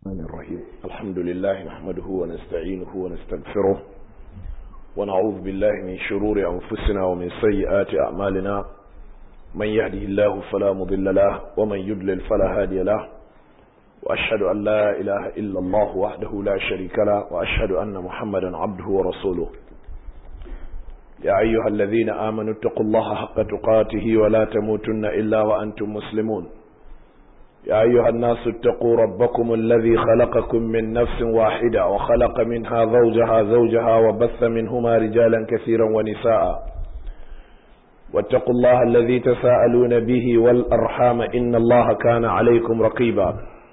الرحمن الرحيم الحمد لله نحمده ونستعينه ونستغفره ونعوذ بالله من شرور أنفسنا ومن سيئات أعمالنا من يهده الله فلا مضل له ومن يضلل فلا هادي له وأشهد أن لا إله إلا الله وحده لا شريك له وأشهد أن محمدا عبده ورسوله يا أيها الذين آمنوا اتقوا الله حق تقاته ولا تموتن إلا وأنتم مسلمون يا أيها الناس اتقوا ربكم الذي خلقكم من نفس واحدة وخلق منها زوجها زوجها وبث منهما رجالا كثيرا ونساء واتقوا الله الذي تساءلون به والأرحام إن الله كان عليكم رقيبا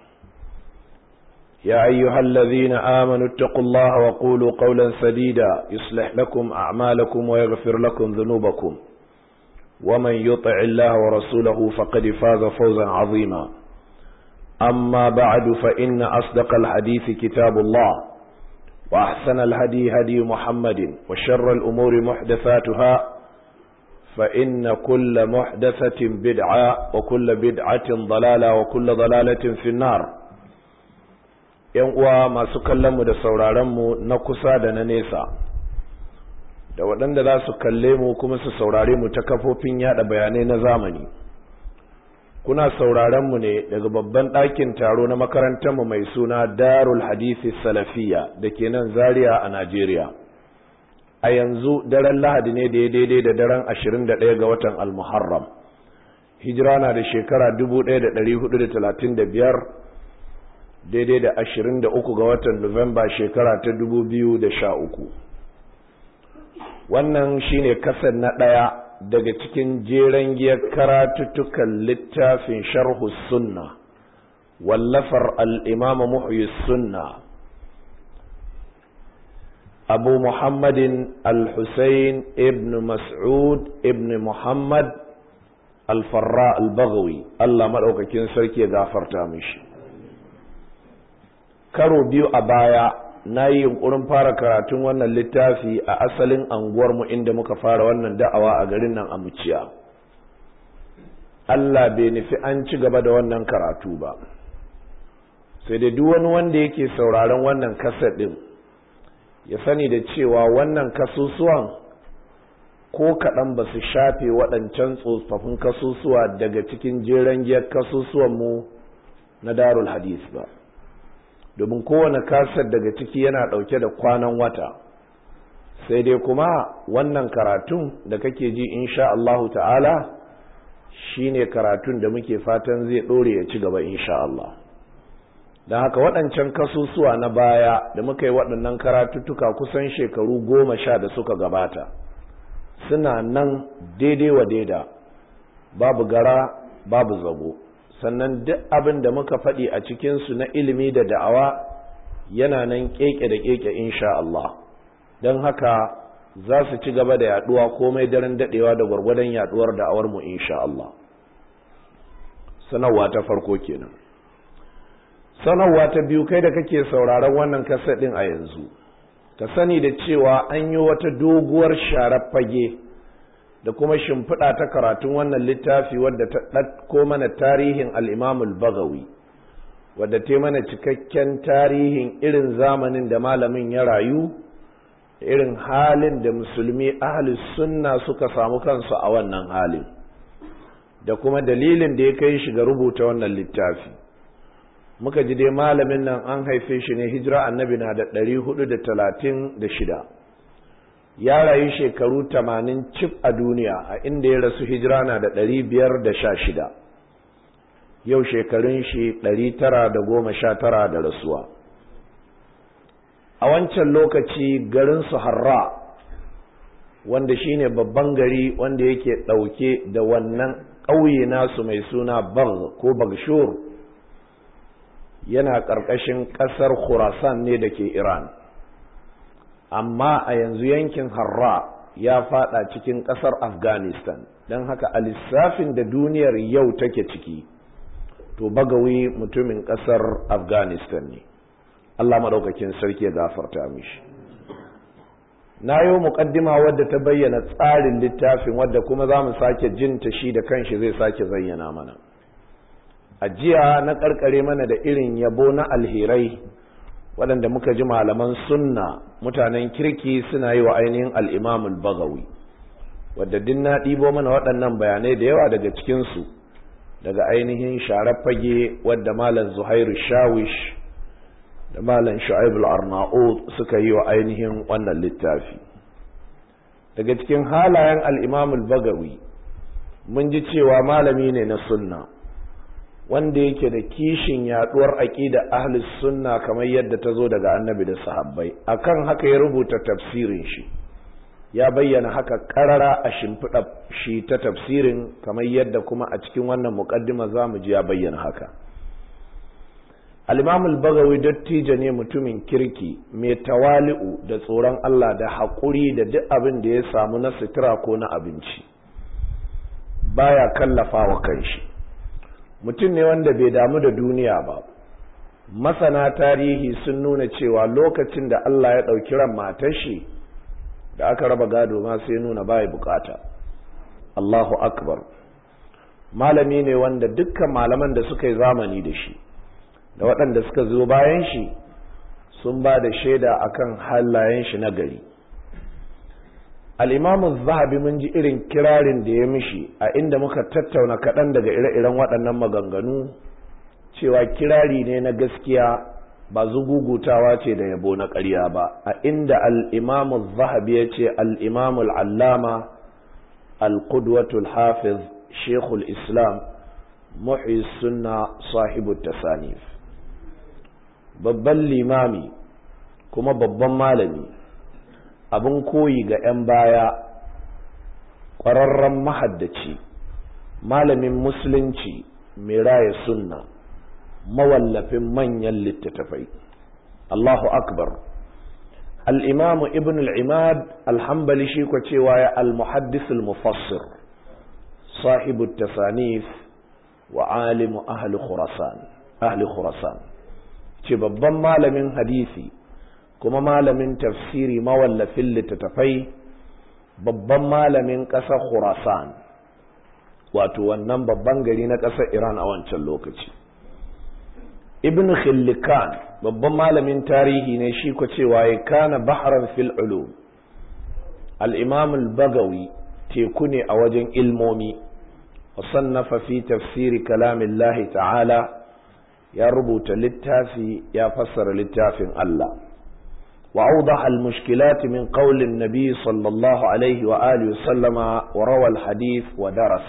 يا أيها الذين آمنوا اتقوا الله وقولوا قولا سديدا يصلح لكم أعمالكم ويغفر لكم ذنوبكم ومن يطع الله ورسوله فقد فاز فوزا عظيما أما بعد فإن أصدق الحديث كتاب الله وأحسن الهدي هدي محمد وشر الأمور محدثاتها فإن كل محدثة بدعة وكل بدعة ضلالة وكل ضلالة في النار ‘yan uwa masu kallonmu da sauraronmu na kusa da na nesa, da waɗanda za su kalle mu kuma su saurare mu ta kafofin yada bayanai na zamani. Kuna sauraronmu ne daga babban ɗakin taro na makarantarmu mai suna Darul Hadisi Salafiya da ke nan Zaria a Najeriya. A yanzu daren Lahadi ne da ya daidai da daren 21 ga watan Al-Muharram. Hijira na da shekara 1435 daidai da ashirin da uku ga watan Nuwamba shekara ta dubu biyu da sha uku. Wannan shine kasan na ɗaya daga cikin jeren giyar karatuttukan littafin sharhu sunna wallafar al'imama muhyi sunna abu muhammadin al-husayn ibn mas'ud ibn muhammad al-farra al-baghawi Allah maɗaukakin sarki ya gafarta mishi karo biyu a baya na yi yunkurin fara karatun wannan littafi a asalin anguwarmu inda muka fara wannan da'awa a garin nan a muciya Allah bai nufi an ci gaba da wannan karatu ba sai da duk wani wanda yake sauraron wannan kasar ɗin ya sani da cewa wannan kasusuwan ko kaɗan ba su shafe waɗancan tsofaffin kasusuwa daga cikin jeren giyar kasusuwanmu na darul hadis ba domin kowane kasar daga ciki yana ɗauke da kwanan wata sai dai kuma wannan karatun da kake ji insha Allahu ta'ala shine karatun da muke fatan zai ɗore ya ci gaba insha Allah don haka waɗancan kasusuwa na baya da muka yi waɗannan karatuttuka kusan shekaru goma sha da suka gabata suna nan daidai wa daida babu gara babu zago sannan duk abin da muka faɗi a cikinsu na ilimi da da'awa yana nan keke da keke insha Allah don haka za su ci gaba da yaduwa komai daren daɗewa da gwargwadon yaduwar da'awar mu insha Allah sanarwa ta farko kenan sanarwa ta biyu kai da kake sauraron wannan kasadin a yanzu ka sani da cewa an yi wata doguwar sharar fage da kuma shimfiɗa ta karatun wannan littafi wadda ta ɗatko mana tarihin al'imamul bagawi wadda ta mana cikakken tarihin irin zamanin da malamin ya rayu da irin halin da musulmi ahalus sunna suka samu kansu a wannan halin da kuma dalilin da ya kai shi ga rubuta wannan littafi muka ji dai malamin nan an haife shi ne hijira annabi na da ɗari hudu da talatin da shida ya rayu shekaru tamanin cif a duniya a inda ya rasu hijira na da ɗari biyar da sha shida yau shekarun shi ɗari tara da goma sha tara da rasuwa a wancan lokaci garin su harra wanda shine babban gari wanda yake ɗauke da wannan ƙauye nasu mai suna bag ko bagshur yana ƙarƙashin ƙasar khurasan ne da ke iran amma a yanzu yankin harra ya fada cikin kasar afghanistan don haka a lissafin da duniyar yau take ciki to bagawi mutumin kasar afghanistan ne allah maɗaukakin sarki ya gafarta mishi na yi muƙaddima wadda ta bayyana tsarin littafin wadda kuma za mu sake jinta shi da kanshi zai sake zayyana mana a jiya na karkare mana da irin yabo na alherai waɗanda muka ji malaman sunna mutanen kirki suna yi wa ainihin al'imamul bagawi wadda din na ɗibo mana waɗannan bayanai da yawa daga cikinsu daga ainihin sharar fage wadda malam zuhairu shawish da malam shu'aibul arna'ud suka yi wa ainihin wannan littafi daga cikin halayen al'imamul bagawi mun ji cewa malami ne na sunna wanda yake da kishin yaduwar aqida ahlus sunna kamar yadda ta zo daga annabi da sahabbai akan haka ya rubuta tafsirin shi ya bayyana haka karara a shimfiɗa shi ta tafsirin kamar yadda kuma a cikin wannan muqaddima zamu ji ya bayyana haka al-imam al-bagawi dattijo ne mutumin kirki mai tawali'u da tsoron Allah da haƙuri da duk abin da ya samu na sutura ko na abinci baya kallafa wa kanshi mutum ne wanda bai damu da duniya ba masana tarihi sun nuna cewa lokacin da Allah ya ɗauki ran matar shi da aka raba gado ma sai nuna baya bukata Allahu akbar malami ne wanda dukkan malaman da suka yi zamani da shi da waɗanda suka zo bayan shi sun ba da shaida akan halayen shi na gari al'imamun zahabi mun ji irin kirarin da ya mishi a inda muka tattauna kaɗan daga ire-iren waɗannan maganganu cewa kirari ne na gaskiya ba zugugutawa ce da yabo na ƙarya ba a inda al'imamun zahabi ya ce al'imamul allama al-qudwatul hafiz shekul islam muhi sunna sahibu tasanif babban limami kuma babban malami abin koyi ga 'yan baya ƙwararren mahaddaci malamin musulunci mai raya sunna mawallafin manyan littattafai Allahu akbar al'imamu ibn al'imad alhambali shi kwa cewa ya al-muhaddis al-mufassir sahibu tasanif wa alimu ahli khurasan ahli khurasan ce babban malamin hadisi kuma malamin tafsiri mawallafin littattafai babban malamin ƙasar khurasan wato wannan babban gari na ƙasar iran a wancan lokaci ibn khillikan babban malamin tarihi ne shi ko cewa ya kana bahran fil ulum al-imam al-bagawi teku ne a wajen ilmomi wasannafa fi tafsiri kalamillahi ta'ala ya rubuta littafi ya fassara littafin Allah وأوضح المشكلات من قول النبي صلى الله عليه وآله وسلم وروى الحديث ودرس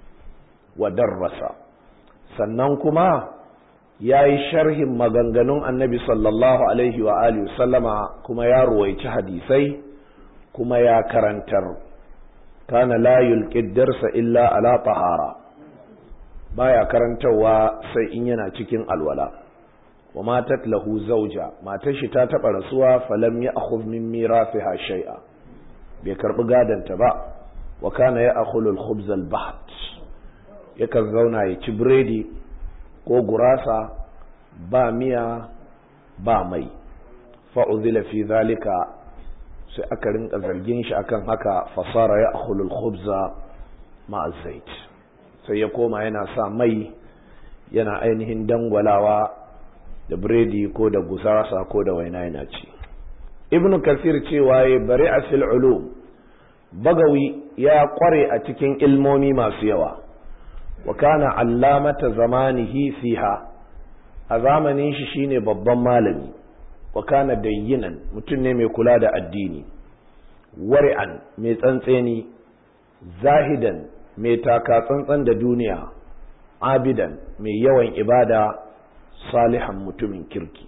ودرس سننكما يا شرح مغنغنون النبي صلى الله عليه وآله وسلم كما يا رويت حديثي كما يا كرنتر كان لا يلقي الدرس إلا على طهارة baya karantarwa sai in yana cikin alwala wa matat lahu zauja matar shi ta taba rasuwa falam ya akhudh min mirafiha shay'a bai karbi gadanta ba wa kana ya akhulu al-khubz al-baht yakan zauna ya ci biredi ko gurasa ba miya ba mai fa uzila fi zalika sai aka rinka zargin shi akan haka fasara ya akhulu al-khubza ma'a zait sai ya koma yana sa mai yana ainihin dangwalawa da biredi ko da gusarasa ko da waina yana ci ibnu kasir cewa ya bari a fil ulum bagawi ya kware a cikin ilmomi masu yawa wa kana allamata zamanihi fiha a zamanin shi shine babban malami wa kana dayyinan mutum ne mai kula da addini wari'an mai tsantseni zahidan mai taka tsantsan da duniya abidan mai yawan ibada salihan mutumin kirki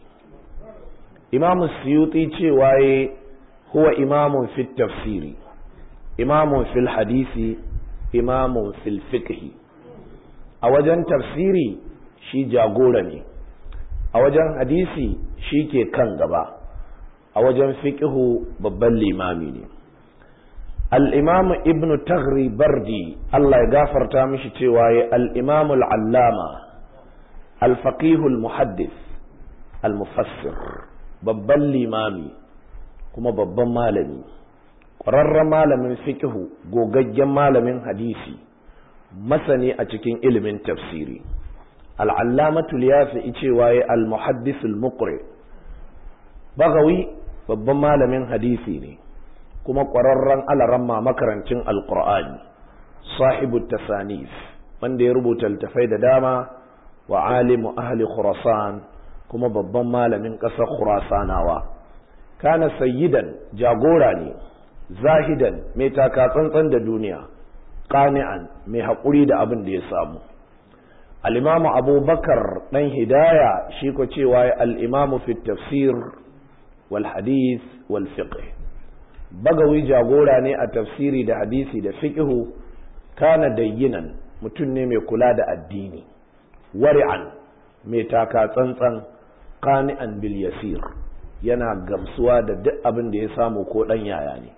imamu suyuti cewa ya huwa imamun fit tafsiri imamun fil hadisi imamun fil fiqhi a wajen tafsiri shi jagora ne a wajen hadisi shi ke kan gaba a wajen fiqhu babban limami ne al'imamu ibn tagri bardi Allah ya gafarta mishi cewa ya al'imamu al'allama alfaƙihul muhaddis al-mufassir babban limami kuma babban malami ƙwararren malamin fiƙihu gogaggen malamin hadisi masani a cikin ilimin tafsiri al'allamatu liyafi cewa ya al-muhaddisul muqri bagawi babban malamin hadisi ne kuma ƙwararren alaramma makarancin alƙur'ani sahibu tasanif wanda ya rubuta littafai da dama wa alimu ahli khurasan kuma babban malamin ƙasar khurasanawa kana sayyidan jagora ne zahidan mai taka tsantsan da duniya qani'an mai haƙuri da abin da ya samu al-imamu abubakar dan hidaya shi ko cewa al-imamu fi tafsir wal hadith wal fiqh bagawi jagora ne a tafsiri da hadisi da fiqhu kana dayyinan mutum ne mai kula da addini wari'an mai taka tsantsan qani'an bil yasir yana gamsuwa da duk abin da ya samu ko dan yaya ne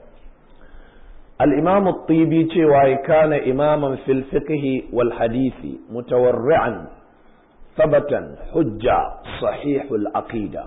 الإمام الطيبي cewa كان إماما في الفقه والحديث متورعا ثبتا حجة صحيح العقيدة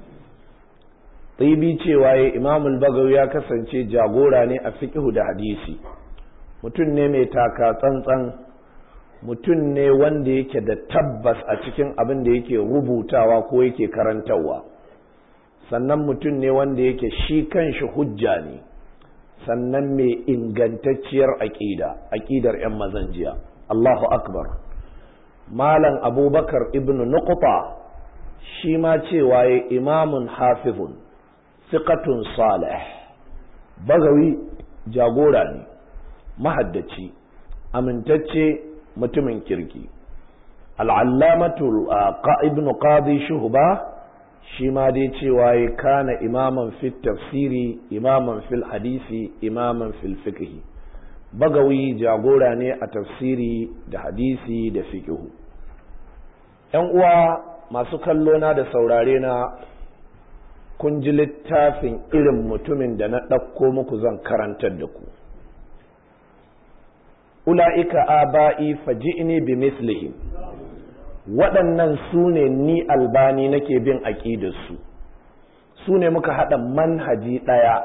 طيبي cewa إمام البغوي ya kasance jagora ne a fiqh da hadisi mutum ne mai taka tsantsan mutum ne wanda yake da tabbas a cikin abin da yake rubutawa ko yake karantarwa sannan mutum ne wanda yake shi kanshi hujja ne sannan mai ingantacciyar aƙida aƙidar 'yan mazan jiya Allahu akbar malam abubakar ibn nuqta shi ma cewa ya imamun hafizun siqatun salih bagawi jagora ne mahaddaci amintacce mutumin kirki al'allamatu ibn qadi shuhba shi ma dai cewa ya kana imaman fil tafsiri imaman fil hadisi imaman fil fiqhi bagawi jagora ne a tafsiri da hadisi da fiqhu yan uwa masu kallo na da saurare na kun ji littafin irin mutumin da na ɗauko muku zan karantar da ku ula'ika aba'i faji'ni bi mislihim waɗannan su ne ni albani nake bin aƙidarsu su ne muka haɗa manhaji ɗaya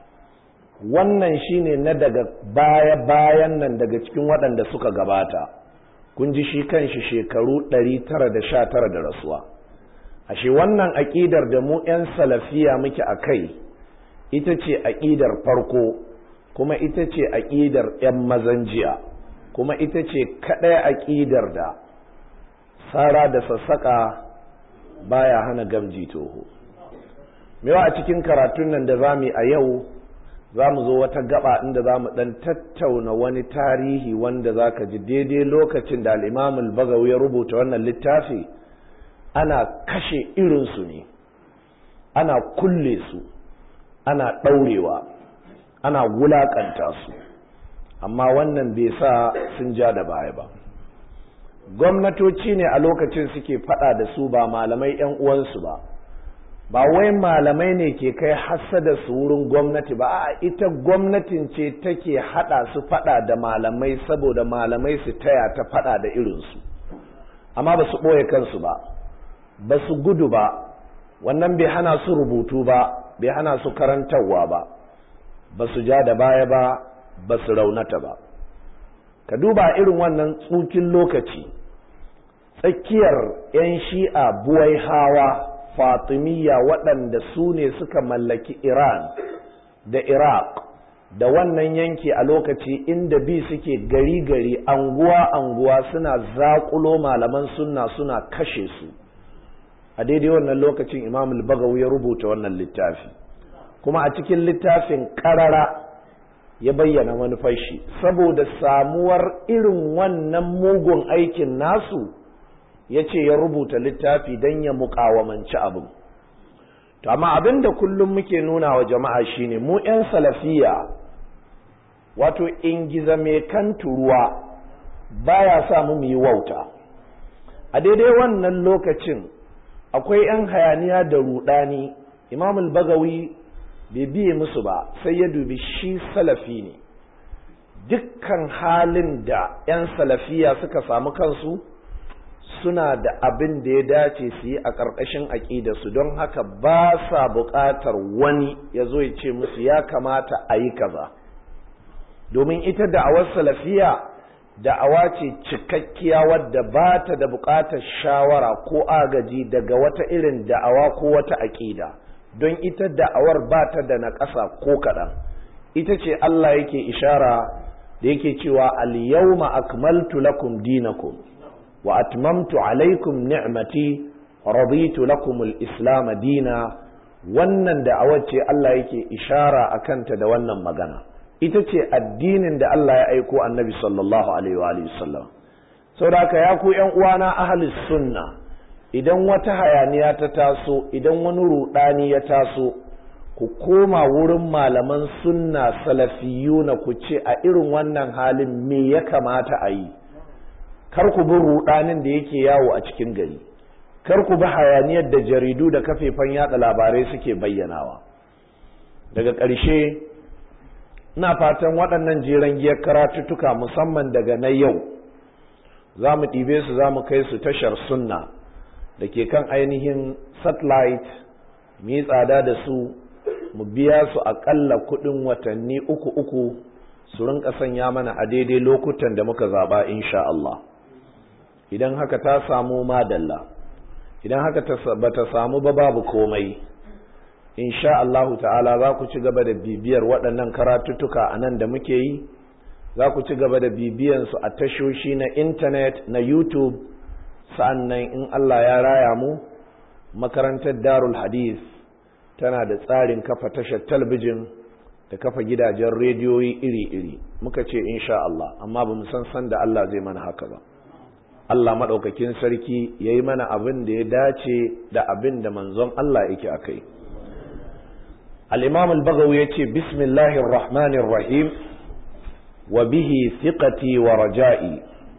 wannan shine na daga baya-bayan nan daga cikin waɗanda suka gabata kun ji shi kanshi shekaru 919 da rasuwa ashe wannan aƙidar da mu 'yan salafiya muke a kai ita ce aƙidar farko kuma ita ce aƙidar 'yan mazan jiya kuma ita ce kaɗai aƙidar da sara da sassaƙa baya hana gamji toho mewa a cikin karatun nan da zamu a yau za mu zo wata gaba inda za mu ɗan tattauna wani tarihi wanda za ka ji daidai lokacin da al'imamul bagawi ya rubuta wannan littafi ana kashe irinsu ne ana kulle su ana ɗaurewa ana wulaƙanta su amma wannan bai sa sun ja da baya ba gwamnatoci ne a lokacin suke fada da su ba malamai yan uwansu ba ba wai malamai ne ke kai hassada su wurin gwamnati ba a ita gwamnatin ce take hada su fada da malamai saboda malamai su taya ta fada da irinsu amma ba su ɓoye kansu ba ba su gudu ba wannan bai hana su rubutu ba bai hana su karantarwa ba ba su ja da baya ba ba su raunata ba ka duba irin wannan tsukin lokaci tsakiyar 'yan shi'a buwai hawa fatimiyya waɗanda su ne suka mallaki iran da iraq da wannan yanki a lokaci inda bi suke gari-gari anguwa-anguwa suna zaƙulo malaman sunna suna kashe su a daidai wannan lokacin imam bagawi ya rubuta wannan littafi kuma a cikin littafin ƙarara ya bayyana manufar shi saboda samuwar irin wannan mugun aikin nasu ya ce ya rubuta littafi don ya mukawamanci abin to amma abin da kullum muke nuna wa jama'a shine mu 'yan salafiya wato ingiza mai kan turuwa baya sa mu yi wauta a daidai wannan lokacin akwai 'yan hayaniya da rudani imamul bagawi bai biye musu ba sai ya dubi shi salafi ne dukkan halin da 'yan salafiya suka samu kansu suna da abin da ya dace su yi a ƙarƙashin aƙidarsu don haka ba sa buƙatar wani ya zo ya ce musu ya kamata a yi kaza domin ita da awar salafiya da'awa ce cikakkiya wadda ba ta da buƙatar shawara ko agaji daga wata irin da'awa ko wata aƙida don ita da'awar ba ta da naƙasa ko kaɗan ita ce Allah yake ishara da yake cewa al-yawma akmaltu lakum dinakum wa atmamtu alaikum ni'mati raditu lakum al-islam dina wannan da'awar ce Allah yake ishara akanta da wannan magana ita ce addinin da Allah ya aiko annabi sallallahu alaihi wa sallam saboda haka ya ku ƴan uwana ahlus sunna idan wata hayaniya ta taso idan wani rudani ya taso ku koma wurin malaman sunna salafiyuna ku ce a irin wannan halin me ya kamata a yi kar ku bi rudanin da yake yawo a cikin gari kar ku bi hayaniyar da jaridu da kafefan yada labarai suke bayyanawa daga ƙarshe ina fatan waɗannan jeren giyar karatuttuka musamman daga na yau za mu ɗibe su za mu kai su tashar sunna da ke kan ainihin satellite mu yi tsada da su mu biya su aƙalla kuɗin watanni uku uku su rinka sanya mana a daidai lokutan da muka zaɓa insha Allah idan haka ta samu madalla idan haka ba ta samu ba babu komai insha Allahu ta'ala za ku ci gaba da bibiyar waɗannan karatuttuka a nan da muke yi za ku ci gaba da bibiyansu a tashoshi na intanet na youtube sa'annan in Allah ya raya mu makarantar darul hadith tana da tsarin kafa tashar talbijin da kafa gidajen rediyoyi iri-iri muka ce insha Allah amma ba mu san san da Allah zai mana haka ba Allah maɗaukakin sarki ya yi mana abin da ya dace da abin da manzon Allah yake a kai. الإمام البغوي يتي بسم الله الرحمن الرحيم وبه ثقتي ورجائي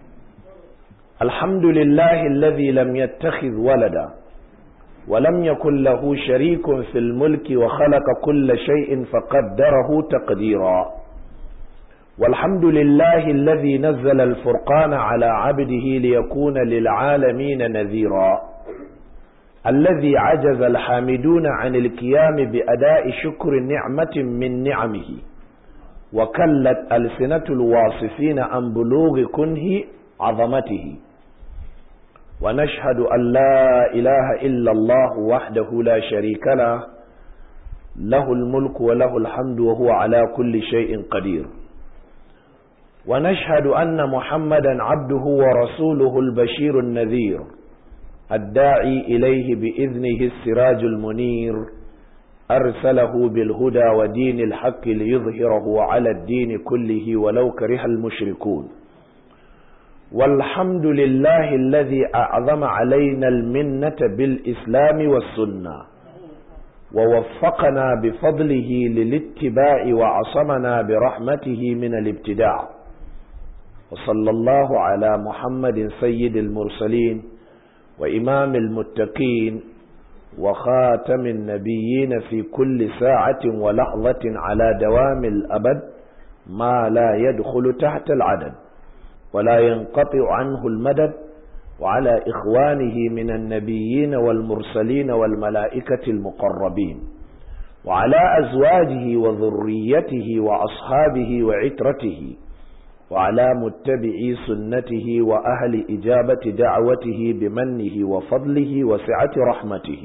الحمد لله الذي لم يتخذ ولدا ولم يكن له شريك في الملك وخلق كل شيء فقدره تقديرا والحمد لله الذي نزل الفرقان على عبده ليكون للعالمين نذيرا الذي عجز الحامدون عن القيام بأداء شكر نعمة من نعمه وكلت ألسنة الواصفين عن بلوغ كنه عظمته ونشهد أن لا إله إلا الله وحده لا شريك له له الملك وله الحمد وهو على كل شيء قدير ونشهد أن محمدا عبده ورسوله البشير النذير الداعي إليه بإذنه السراج المنير أرسله بالهدى ودين الحق ليظهره على الدين كله ولو كره المشركون والحمد لله الذي أعظم علينا المنة بالإسلام والسنة ووفقنا بفضله للاتباع وعصمنا برحمته من الابتداع وصلى الله على محمد سيد المرسلين وإمام المتقين وخاتم النبيين في كل ساعة ولحظة على دوام الأبد ما لا يدخل تحت العدد ولا ينقطع عنه المدد وعلى إخوانه من النبيين والمرسلين والملائكة المقربين وعلى أزواجه وذريته وأصحابه وعترته وعلى متبعي سنته وأهل إجابة دعوته بمنه وفضله وسعة رحمته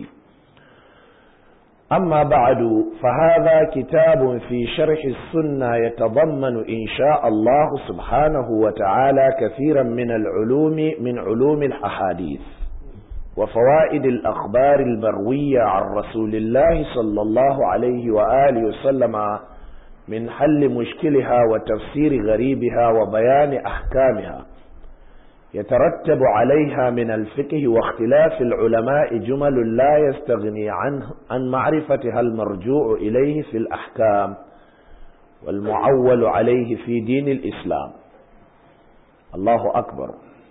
أما بعد فهذا كتاب في شرح السنة يتضمن إن شاء الله سبحانه وتعالى كثيرا من العلوم من علوم الأحاديث وفوائد الأخبار المروية عن رسول الله صلى الله عليه وآله وسلم من حل مشكلها وتفسير غريبها وبيان أحكامها يترتب عليها من الفقه واختلاف العلماء جمل لا يستغني عنه عن معرفتها المرجوع إليه في الأحكام والمعول عليه في دين الإسلام الله أكبر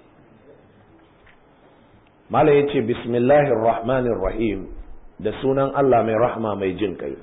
ما يتي بسم الله الرحمن الرحيم da sunan Allah mai rahma mai jin kai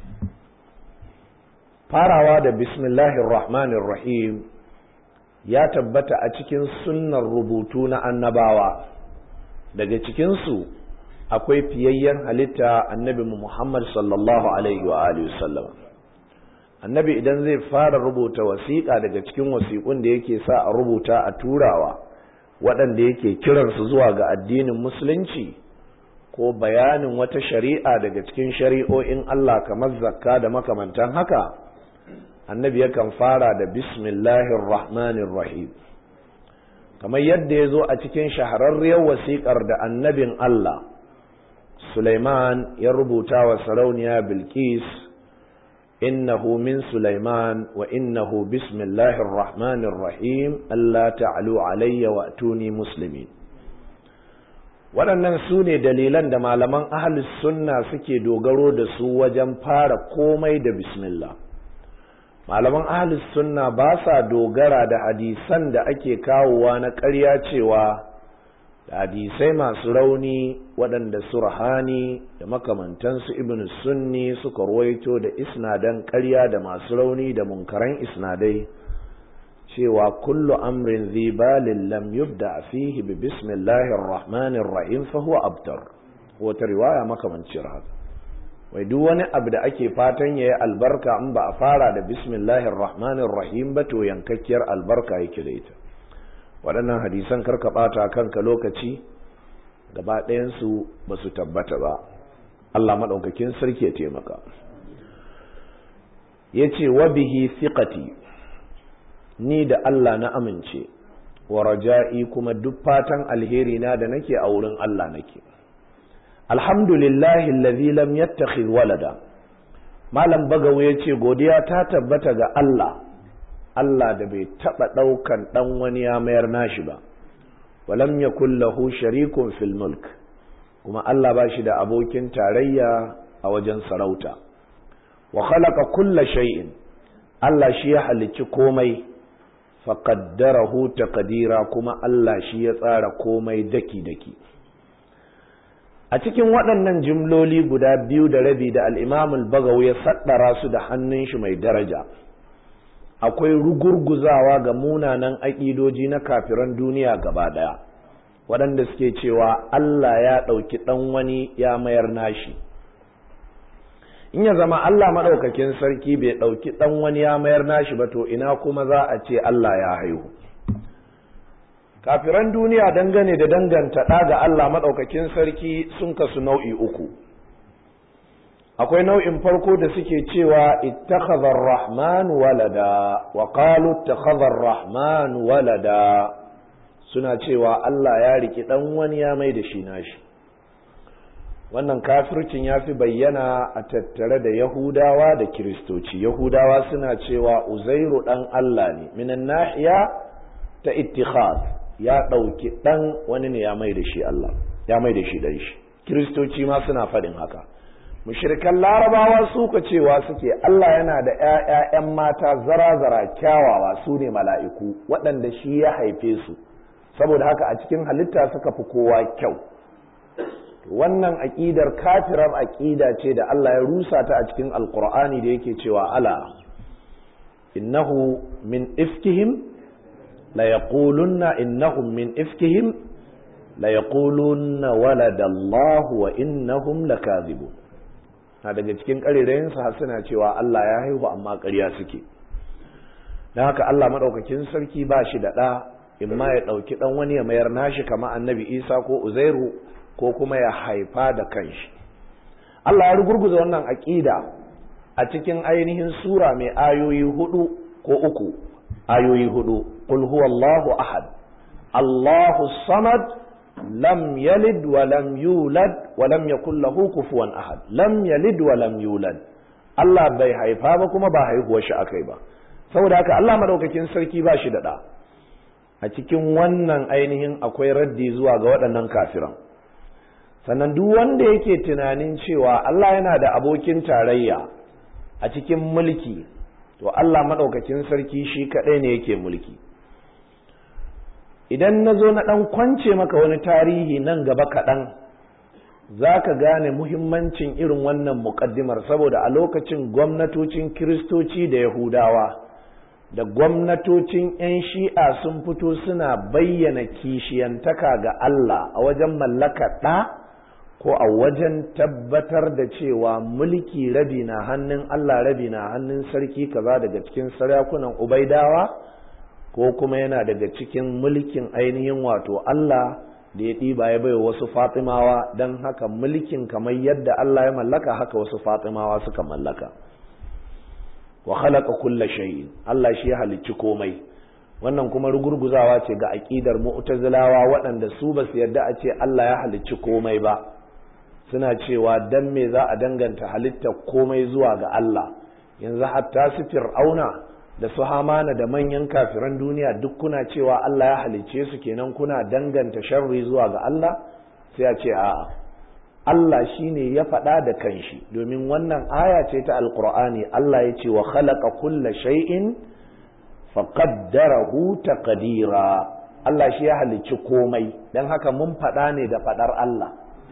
farawa da bismillahir rahmanir rahim ya tabbata a cikin sunnar rubutu na annabawa daga cikinsu akwai fiyayyen halitta annabi Muhammad sallallahu alaihi wa alihi sallam annabi idan zai fara rubuta wasiƙa daga cikin wasiƙun da yake sa a rubuta a turawa waɗanda yake kiransu zuwa ga addinin musulunci ko bayanin wata shari'a daga cikin shari'o'in Allah kamar zakka da makamantan haka annabi yakan fara da bismillahir rahmanir rahim kamar yadda ya zo a cikin shahararriyar wasiƙar da annabin Allah Sulaiman ya rubuta wa sarauniya Bilqis innahu min Sulaiman wa innahu bismillahir rahmanir rahim Allah ta'alu alayya wa atuni muslimin waɗannan su ne dalilan da malaman ahlus sunna suke dogaro da su wajen fara komai da bismillah malaman ahlus sunna ba sa dogara da hadisan da ake kawowa na ƙarya cewa da hadisai masu rauni waɗanda surhani da makamantansu ibn sunni suka ruwaito da isnadan ƙarya da masu rauni da munkaran isnadai cewa kullu amrin zibalin lam yubda fihi bi bismillahir rahmanir rahim fa huwa abtar wata riwaya makamancin haka wai duk wani abu da ake fatan yayi albarka in ba a fara da bismillahir rahmanir rahim ba to yankakkiyar albarka yake da ita waɗannan hadisan karka ɓata kanka lokaci gaba ɗayansu ba su tabbata ba Allah maɗaukakin sarki ya taimaka ya ce wa bihi fiqati ni da Allah na amince wa raja'i kuma duk fatan alheri na da nake a wurin Allah nake alhamdulillahi allazi lam yattakhidh walada malam bagawo ya ce godiya ta tabbata ga Allah Allah da bai taɓa ɗaukan ɗan wani ya mayar nashi ba, walam ya lahu sharikun fil mulk, kuma Allah ba shi da abokin tarayya a wajen sarauta. Wa khalaqa kulla shay'in Allah shi ya halicci komai, faƙaddarahu taqdira kuma Allah shi ya tsara komai daki-daki. A cikin waɗannan jimloli guda biyu da rabi da al'imamul bagawu ya saɗara su da hannun shi mai daraja. akwai rugurguzawa ga munanan aƙidoji na kafiran duniya gaba ɗaya waɗanda suke cewa Allah ya ɗauki ɗan wani ya mayar nashi in ya zama Allah maɗaukakin sarki bai ɗauki ɗan wani ya mayar nashi ba to ina kuma za a ce Allah ya haihu kafiran duniya dangane da danganta ɗa ga Allah maɗaukakin sarki sun kasu nau'i uku akwai nau'in farko da suke cewa ittakhadha ar-rahman walada wa qalu ittakhadha ar-rahman walada suna cewa Allah ya riki dan wani ya mai da shi nashi wannan kafircin ya fi bayyana a tattare da yahudawa da kiristoci yahudawa suna cewa uzairu dan Allah ne minan nahiya ta ittikhad ya ɗauki ɗan wani ne ya mai da shi Allah ya mai da shi dan shi kiristoci ma suna faɗin haka mushrikan larabawa suka cewa suke Allah yana da ‘ya'ya'yan mata zara-zara kyawawa su ne mala'iku waɗanda shi ya haife su saboda haka a cikin halitta suka fi kowa kyau wannan aƙidar kafirar aƙida ce da Allah ya rusa ta a cikin alƙur'ani da yake cewa ala innahu min ifkihim la yaqulunna innahum min ifkihim la yaqulunna waladallahu wa innahum lakazibun na daga cikin ƙarerayensu har suna cewa Allah ya haihu amma ƙarya suke don haka Allah maɗaukakin sarki ba shi da ɗa in ma ya ɗauki ɗan wani ya mayar nashi kama annabi isa ko uzairu ko kuma ya haifa da kanshi Allah ya rugurguza wannan aƙida a cikin ainihin sura mai ayoyi hudu ko uku ayoyi hudu qul huwallahu ahad Allahu samad lam yalid wa lam yulad wa lam yakul lahu kufuwan ahad lam yalid wa lam yulad Allah bai haifa ba kuma ba haihuwar shi akai ba saboda haka Allah madaukakin sarki ba shi da da a cikin wannan ainihin akwai raddi zuwa ga waɗannan kafiran sannan duk wanda yake tunanin cewa Allah yana da abokin tarayya a cikin mulki to Allah madaukakin sarki shi kaɗai ne yake mulki idan na zo na ɗan kwance maka wani tarihi nan gaba kaɗan za ka gane muhimmancin irin wannan muƙaddimar saboda a lokacin gwamnatocin kiristoci da yahudawa da gwamnatocin 'yan shi'a sun fito suna bayyana kishiyantaka ga Allah a wajen mallaka ɗa ko a wajen tabbatar da cewa mulki rabi na hannun Allah rabi na hannun sarki kaza daga cikin sarakunan ubaidawa ko kuma yana daga cikin mulkin ainihin wato Allah da ya ɗiba ya baiwa wasu fatimawa don haka mulkin kamar yadda Allah ya mallaka haka wasu fatimawa suka mallaka wa khalaqa kulla shay'in Allah shi ya halicci komai wannan kuma rugurguzawa ce ga aqidar mu'tazilawa waɗanda su ba su yarda a ce Allah ya halicci komai ba suna cewa dan me za a danganta halitta komai zuwa ga Allah yanzu hatta su fir'auna da su hamana da manyan kafiran duniya duk kuna cewa Allah ya halicce su kenan kuna danganta sharri zuwa ga Allah sai a ce a'a Allah shine ya faɗa da kanshi domin wannan aya ce ta alqur'ani Allah ya ce wa khalaqa kulla shay'in faqaddarahu taqdira Allah shi ya halicci komai dan haka mun faɗa ne da faɗar Allah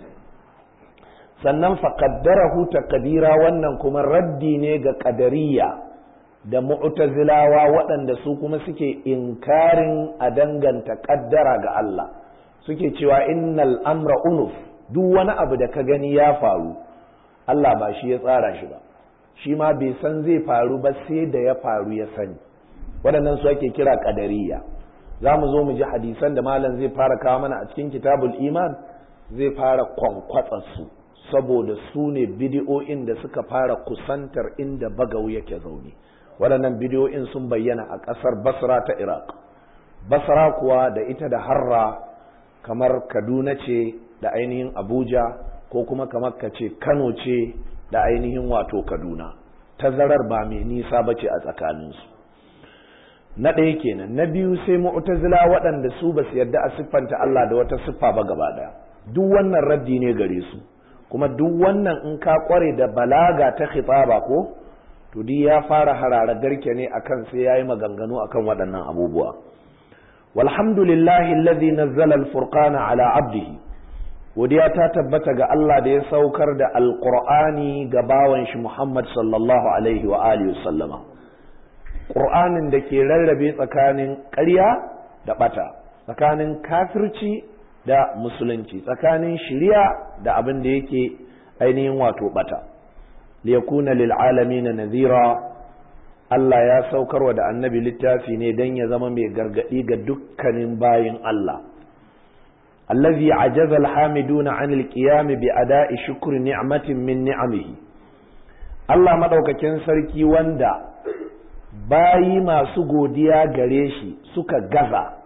sannan faqaddarahu taqdira wannan kuma raddi ne ga qadariyya da mu'tazilawa waɗanda su kuma suke inkarin a danganta kaddara ga Allah suke cewa innal amra unuf duk wani abu da ka gani ya faru Allah ba shi ya tsara shi ba shi ma bai san zai faru ba sai da ya faru ya sani waɗannan su ake kira qadariyya za mu zo mu ji hadisan da malam zai fara kawo mana a cikin kitabul iman zai fara kwankwatsa su saboda su ne bidiyo'in da suka fara kusantar inda bagau yake zaune waɗannan bidiyo'in sun bayyana a ƙasar basra ta iraq basra kuwa da ita da harra kamar kaduna ce da ainihin abuja ko kuma kamar ka ce kano ce da ainihin wato kaduna tazarar ba mai nisa ba ce a tsakaninsu na ɗaya kenan na biyu sai mu'tazila waɗanda su ba su yarda a siffanta Allah da wata siffa ba gaba ɗaya duk wannan raddi ne gare su kuma duk wannan in ka kware da balaga ta khitaba ko to duk ya fara harara garke ne akan sai yayi maganganu akan waɗannan abubuwa walhamdulillahi alladhi nazzala alfurqana ala abdihi godiya ta tabbata ga Allah da ya saukar da alqur'ani ga bawan shi Muhammad sallallahu alaihi wa alihi sallama qur'anin da ke rarrabe tsakanin ƙarya da bata tsakanin kafirci da musulunci tsakanin shiriya da abin da yake ainihin wato bata liyakuna lil alamin nadhira Allah ya saukarwa da annabi littafi ne dan ya zama mai gargadi ga dukkanin bayin Allah allazi ajaza alhamiduna anil qiyam bi ada'i shukri ni'matin min ni'amihi Allah madaukakin sarki wanda bayi masu godiya gare shi suka gaza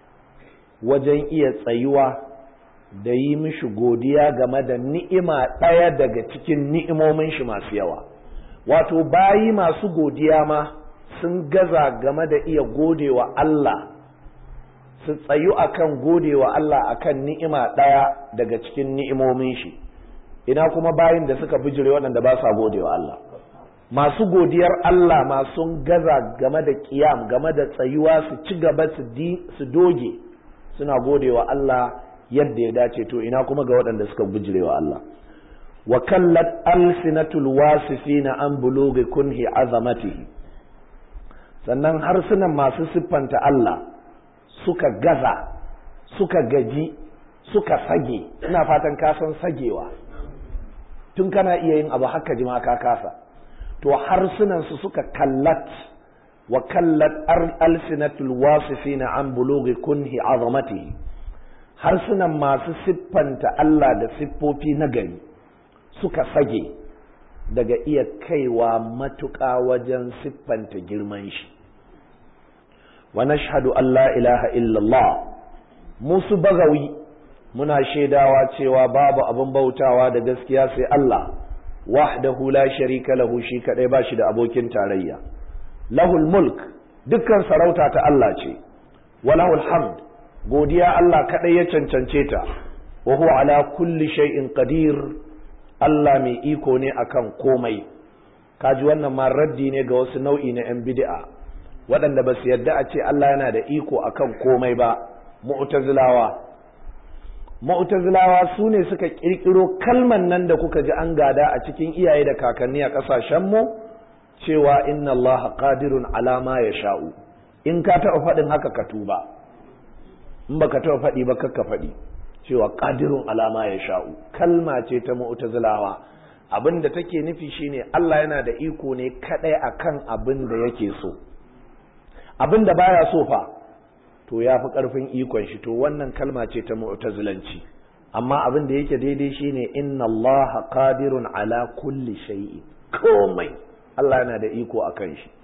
wajen iya tsayuwa da yi mishi godiya game da ni'ima ɗaya daga cikin ni'imomin shi masu yawa wato bayi masu godiya ma sun gaza game da iya godewa Allah su tsayu akan godewa Allah akan ni'ima ɗaya daga cikin ni'imomin shi ina kuma bayin da suka bijire waɗanda ba sa godewa Allah masu godiyar Allah masu gaza game da kiyam game da tsayuwa su ci gaba su doge suna godewa Allah yadda ya dace to ina kuma ga waɗanda suka bijirewa Allah wa kallat alsinatul wasifina an bulughi kunhi azamatihi sannan harsunan masu siffanta Allah suka gaza suka gaji suka sage ina fatan ka san sagewa tun kana iya yin abu haka jima ka kasa to harsunan su suka kallat wa kallat alsinatul wasifina an bulughi kunhi azamatihi harsunan masu siffanta Allah da siffofi na gari suka sage daga iya kaiwa matuƙa wajen siffanta girman shi wa nashhadu an la ilaha illallah musu bagawi muna shaidawa cewa babu abin bautawa da gaskiya sai Allah wahdahu la sharika lahu shi kadai ba shi da abokin tarayya lahul mulk dukkan sarauta ta Allah ce wa lahul hamd godiya Allah kaɗai ya cancance ta wa huwa ala kulli shay'in qadir Allah mai iko ne akan komai kaji wannan ma raddi ne ga wasu nau'i na yan bid'a waɗanda ba su yarda a ce Allah yana da iko akan komai ba mu'tazilawa mu'tazilawa su ne suka kirkiro kalman nan da kuka ji an gada a cikin iyaye da kakanni a ƙasashen mu cewa inna Allah qadirun ala ma yasha'u in ka taɓa faɗin haka ka tuba in baka taɓa faɗi ba kakka faɗi cewa qadirun alama ya sha'u kalma ce ta mu'tazilawa abin da take nufi shine Allah yana da iko ne kadai akan abin da yake so abin da baya so fa to ya fi karfin ikon shi to wannan kalma ce ta mu'tazilanci amma abin da yake daidai shine inna Allah qadirun ala kulli shay'in komai Allah yana da iko akan shi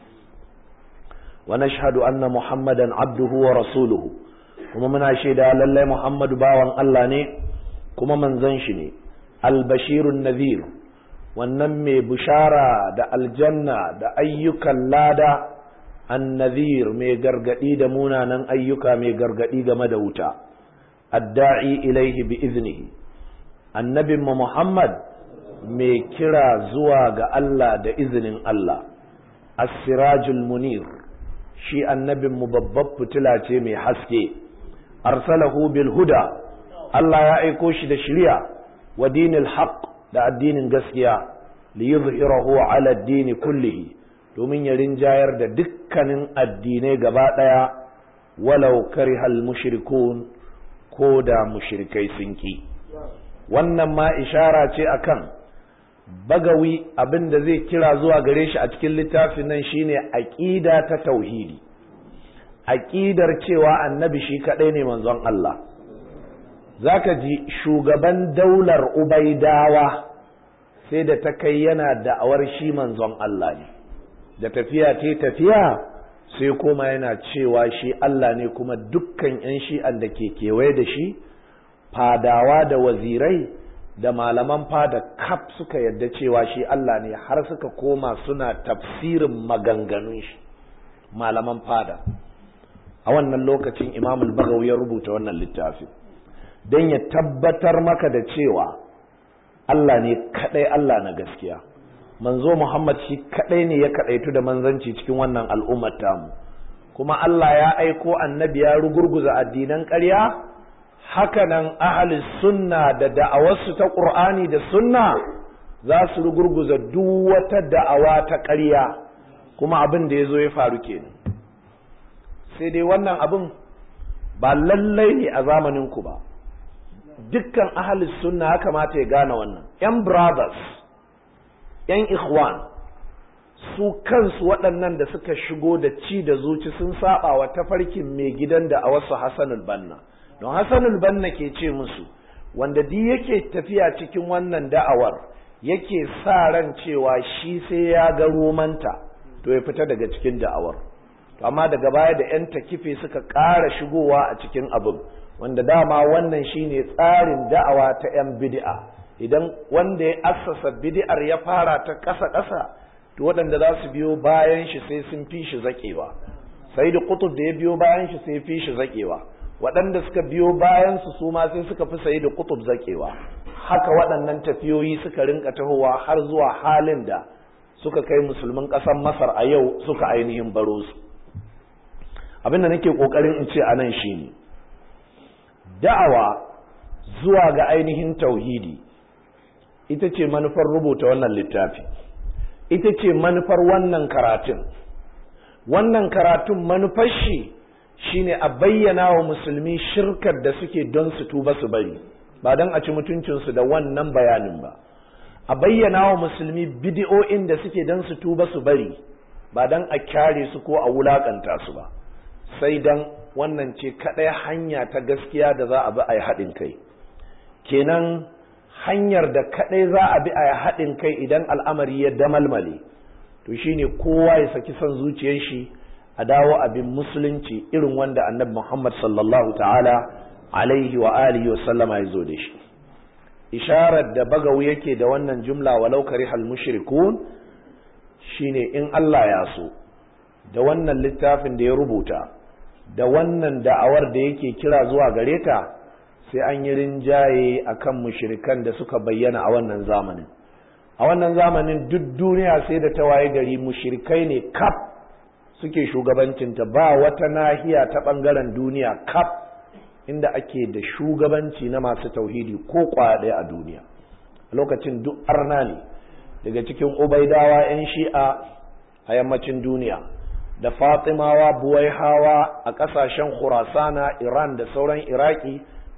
wa nashhadu anna muhammadan abduhu wa rasuluhu kuma muna shaida lallai muhammadu bawan Allah ne kuma manzon shi ne albashirun nadhir wannan mai bishara da aljanna da ayyukan lada annadhir mai gargadi da munanan ayyuka mai gargadi game da wuta adda'i ilaihi bi iznihi annabin mu Muhammad mai kira zuwa ga Allah da izinin Allah as-sirajul munir shi annabin mu babbar fitila ce mai haske arsalahu bil huda Allah ya aiko shi da shari'a wa dinil haqq da addinin gaskiya li yuzhirahu ala ad-din kullihi domin ya rinjayar da dukkanin addinai gaba daya walau karihal mushrikun ko da mushrikai sun ki wannan ma ishara ce akan bagawi abin da zai kira zuwa gare shi a cikin littafin nan shine aqida ta tauhidi aqidar cewa annabi shi kadai ne manzon Allah zaka ji shugaban daular ubaidawa sai da ta kai yana da'awar shi manzon Allah ne da tafiya ta tafiya sai kuma yana cewa shi Allah ne kuma dukkan 'yan shi'an da ke kewaye da shi fadawa da wazirai da malaman fada kaf suka yadda cewa shi Allah ne har suka koma suna tafsirin maganganun shi malaman fada a wannan lokacin imamul bagawi ya rubuta wannan littafin don ya tabbatar maka da cewa Allah ne kadai Allah na gaskiya manzo Muhammad shi kadai ne ya kadaitu da manzanci cikin wannan al'ummar tamu kuma Allah ya aiko annabi ya rugurguza addinan ƙarya haka nan ahli sunna da da'awarsu ta Qur'ani da sunna za su rugurguza duk wata da'awa ta ƙarya kuma abin da ya zo ya faru kenan sai dai wannan abin ba lallai ne a zamanin ku ba dukkan ahli sunna ya kamata ya gane wannan yan brothers yan ikhwan su kansu waɗannan da suka shigo da ci da zuci sun saba wa tafarkin mai gidan da a wasu Hassanul Banna don Hassanul Banna ke ce musu wanda di yake tafiya cikin wannan da'awar yake sa ran cewa shi sai ya ga romanta to ya fita daga cikin da'awar to amma daga baya da yan takife suka ƙara shigowa a cikin abin wanda dama wannan shine tsarin da'awa ta yan bid'a idan wanda ya assasa bid'ar ya fara ta ƙasa ƙasa to waɗanda za su biyo bayan shi sai sun fi shi zaƙewa sai da kutub da ya biyo bayan shi sai fi shi zaƙewa waɗanda suka biyo bayan su su ma sai suka fi sai da kutub zaƙewa haka waɗannan tafiyoyi suka rinka tahowa har zuwa halin da suka kai musulmin ƙasar masar a yau suka ainihin baro su abin da nake ƙoƙarin in ce a nan shine da'awa zuwa ga ainihin tauhidi ita ce manufar rubuta wannan littafi ita ce manufar wannan karatun wannan karatun manufar shi shine a bayyana wa musulmi shirkar da suke don su tuba su bari ba don a ci mutuncinsu da wannan bayanin ba a bayyana wa musulmi bidi'o'in da suke don su tuba su bari ba don a kyare su ko a wulakanta su ba sai don wannan ce kaɗai hanya ta gaskiya da za a bi a yi haɗin kai kenan hanyar da kaɗai za a bi a yi haɗin kai idan al'amari ya damalmale to shine kowa ya saki son zuciyar shi a dawo abin musulunci irin wanda annabi Muhammad sallallahu ta'ala alaihi wa alihi wa sallama ya zo da shi isharar da bagawu yake da wannan jumla walau karihal mushrikun shine in Allah ya so da wannan littafin da ya rubuta da wannan da'awar da yake kira zuwa gare ta sai an yi rinjaye a kan mushirikan da suka bayyana a wannan zamanin a wannan zamanin duk duniya sai da ta waye gari mushirikai ne kaf suke shugabancinta ba wata nahiya ta ɓangaren duniya kaf inda ake da shugabanci na masu tauhidi ko ɗaya a duniya a lokacin duk arna ne daga cikin ubaidawa 'yan shi'a a yammacin duniya da fatimawa buwaihawa a ƙasashen khurasana iran da sauran iraki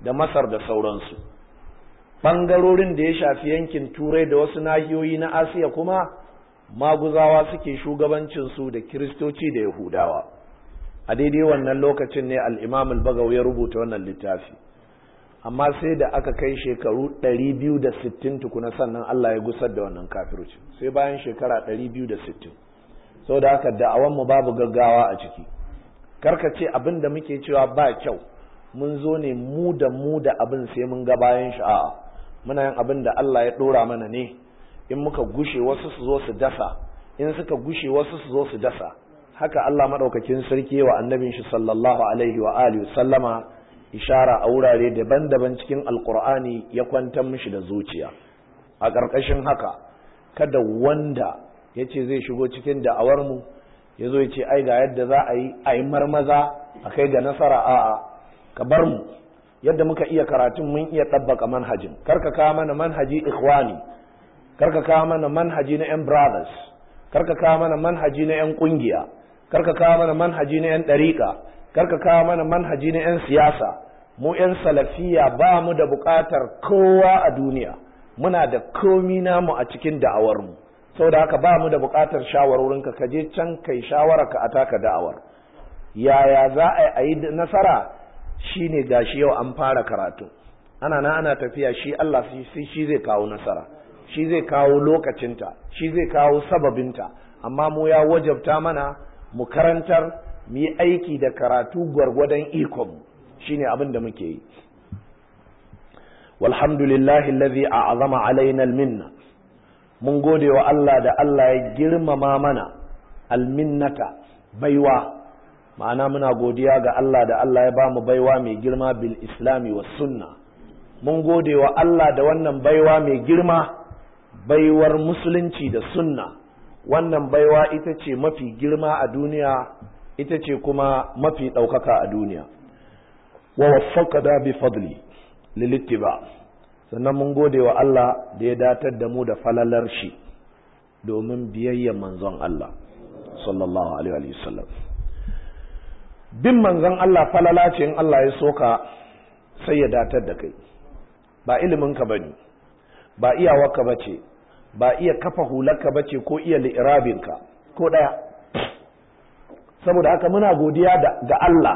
da masar da sauransu ɓangarorin da ya shafi yankin turai da wasu nahiyoyi na asiya kuma maguzawa suke shugabancinsu da kiristoci da yahudawa a daidai wannan lokacin ne al'imam al-bagaw ya rubuta wannan littafi amma sai da aka kai shekaru 260 tukuna sannan Allah ya gusar da wannan kafirci sai bayan shekara 260 sau da aka da'awanmu babu gaggawa a ciki karka ce abin da muke cewa ba kyau mun zo ne mu da mu da abin sai mun ga bayan sha'a muna yin abin da Allah ya ɗora mana ne in muka gushe wasu su zo su dasa in suka gushe wasu su zo su dasa haka Allah maɗaukakin sarki wa annabin shi sallallahu alaihi wa alihi sallama ishara a wurare daban-daban cikin alkur'ani ya kwantar mishi da zuciya a ƙarƙashin haka kada wanda ya ce zai shigo cikin da'awarmu ya zo ya ce ai ga yadda za a yi a yi marmaza a kai ga nasara a'a ka bar mu yadda muka iya karatun mun iya ɗabbaka manhajin karka kawo mana manhaji ikhwani karka kawo mana manhaji na 'yan brothers karka kawo mana manhaji na 'yan ƙungiya karka kawo mana manhaji na 'yan ɗariƙa karka kawo mana manhaji na 'yan siyasa mu 'yan salafiya ba mu da buƙatar kowa a duniya muna da komi namu a cikin da'awarmu saboda haka ba mu da buƙatar shawarorinka ka je can kai shawara ka ataka da'awar yaya za a yi nasara shine gashi yau an fara karatu ana na ana tafiya shi Allah shi zai kawo nasara shi zai kawo lokacinta shi zai kawo sababinta amma mu ya wajabta mana mu karantar mu yi aiki da karatu gwargwadon ikon shine abin da muke yi walhamdulillahi allazi a'azama alaina alminna mun gode wa Allah da Allah ya girmama mana alminnata baiwa ma'ana muna godiya ga Allah da Allah ya ba mu baiwa mai girma bil islami was sunna mun gode wa Allah da wannan baiwa mai girma baiwar musulunci da sunna wannan baiwa ita ce mafi girma a duniya ita ce kuma mafi ɗaukaka a duniya wa waffaqada bi fadli lilittiba sannan mun gode wa Allah da ya datar da mu da falalar shi domin biyayya manzon Allah sallallahu alaihi wa sallam bin manzon Allah falala ce in Allah ya soka sai ya datar da kai ba iliminka bane ba iyawarka bace ba iya kafa hularka bace ko iya li'irabinka ko ɗaya saboda haka muna godiya ga Allah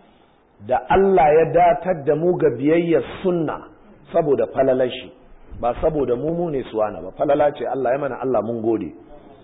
da Allah ya datar da mu ga biyayyar sunna saboda falalashi ba saboda mu mu ne suwana ba falala ce Allah ya mana Allah mun gode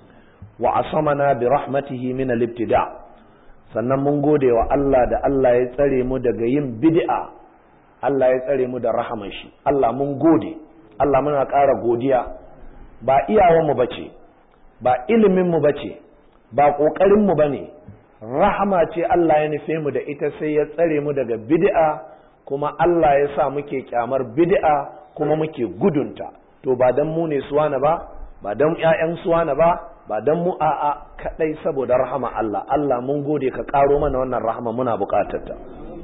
wa asamana bi rahmatihi min al-ibtida sannan mun gode wa Allah da Allah ya tsare mu daga yin bid'a Allah ya tsare mu da rahaman shi Allah mun gode Allah muna ƙara godiya ba iyawanmu ba ce ba iliminmu ba ce ba ƙoƙarinmu ba ne rahama ce Allah ya nufe mu da ita sai ya tsare mu daga bid'a kuma Allah ya sa muke kyamar bid'a kuma muke gudunta to ba dan mu ne suwana ba ba dan ƴaƴan suwana ba ba dan mu a'a kadai saboda rahama Allah Allah mun gode ka karo mana wannan rahama muna buƙatar ta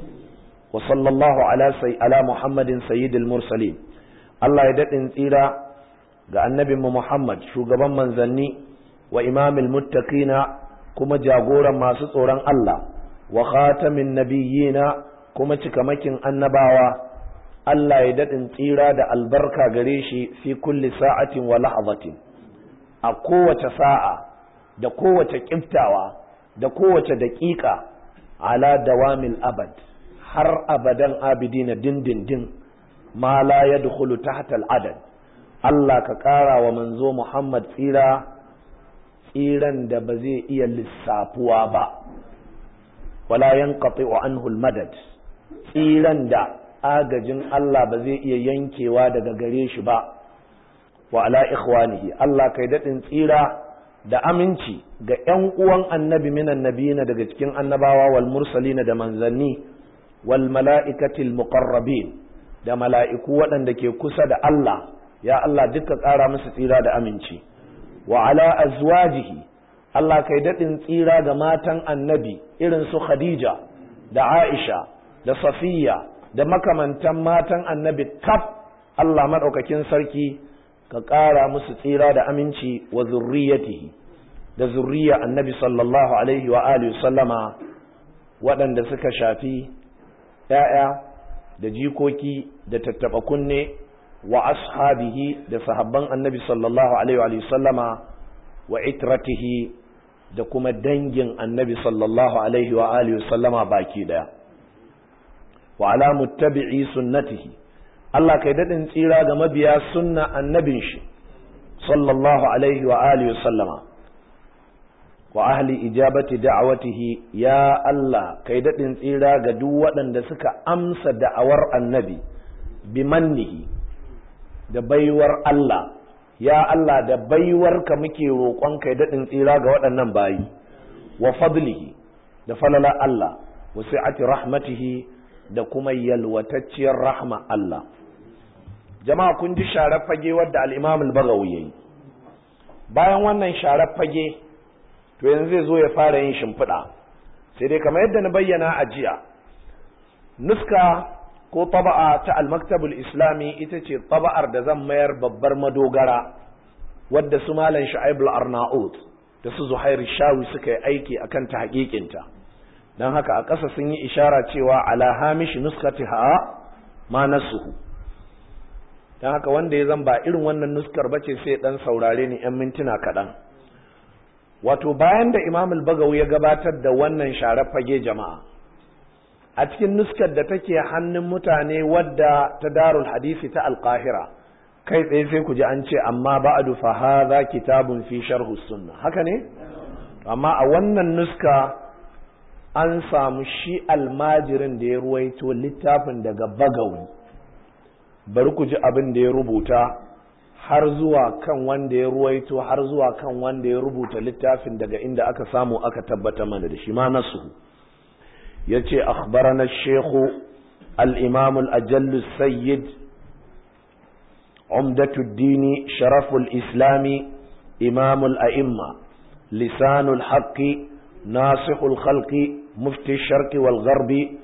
wa sallallahu ala sai ala muhammadin sayyidil mursalin Allah ya daɗin tsira ga annabinmu Muhammad shugaban manzanni wa imamil muttaqina kuma jagoran masu tsoron Allah wa khatamin nabiyyina kuma cikamakin annabawa Allah ya daɗin tsira da albarka gare shi fi kulli sa'atin wa lahazatin a kowace sa'a da kowace ƙiftawa da kowace daƙiƙa ala dawamil abad har abadan abidina dindindin ma la yadkhulu tahta al-adad Allah ka ƙara wa manzo Muhammad tsira tsiran da ba zai iya lissafuwa ba wala yanqati'u anhu al-madad tsiran da agajin Allah ba zai iya yankewa daga gare shi ba wa ala ikhwanihi Allah kai dadin tsira da aminci ga ƴan uwan annabi minan nabiyina daga cikin annabawa wal mursalina da manzanni wal mala'ikatil muqarrabin da mala'iku waɗanda ke kusa da Allah ya Allah duka ƙara musu tsira da aminci wa ala azwajihi Allah kai daɗin tsira ga matan annabi irin su Khadija da Aisha da Safiya da makamantan matan annabi kaf Allah maɗaukakin sarki ka ƙara musu tsira da aminci wa zurriyatihi da zurriya annabi sallallahu alaihi wa alihi sallama waɗanda suka shafi ‘ya'ya da jikoki da tattaba kunne wa ashabihi da sahabban annabi sallallahu alaihi wa sallama wa itratihi da kuma dangin annabi sallallahu alaihi wa alihi sallama baki daya wa ala muttabi'i sunnatihi Allah kai dadin tsira ga mabiya sunna annabin shi sallallahu alaihi wa alihi sallama wa ahli ijabati da'awatihi ya Allah kai dadin tsira ga duk waɗanda suka amsa da'awar annabi bi mannihi da baiwar Allah ya Allah da baiwarka muke roƙon kai dadin tsira ga waɗannan bayi wa fadlihi da falala Allah wa sa'ati rahmatihi da kuma yalwatacciyar rahma Allah jama'a kun ji sharar fage wadda al-Imam al-Baghawi yayi bayan wannan sharar fage to yanzu zai zo ya fara yin shimfiɗa sai dai kamar yadda na bayyana a jiya nuska ko taba'a ta al-maktabul islami ita ce taba'ar da zan mayar babbar madogara wadda su malam shu'aib al-arnaut da su zuhair shawi suka yi aiki akan ta haƙiƙinta don haka a ƙasa sun yi ishara cewa ala hamish nuskatiha ma nasuhu don haka wanda ya zan ba irin wannan nuskar bace sai dan saurare ni yan mintuna kaɗan wato bayan da imam al-bagawi ya gabatar da wannan sharar fage jama'a a cikin nuskar da take hannun mutane wadda ta darul hadisi ta alqahira kai tsaye sai ku ji an ce amma ba'du fa hadha kitabun fi sharh sunna haka ne amma a wannan nuska an samu shi almajirin da ya ruwaito littafin daga bagawi bari ku ji abin da ya rubuta har zuwa kan wanda ya ruwaito har zuwa kan wanda ya rubuta littafin daga inda aka samu aka tabbata mana da shi ma nasu ya ce akhbarana shekhu al-imam al-ajallu sayyid umdatuddini sharaful islami imamul a'imma lisanul haqqi nasihul khalqi mufti sharqi wal gharbi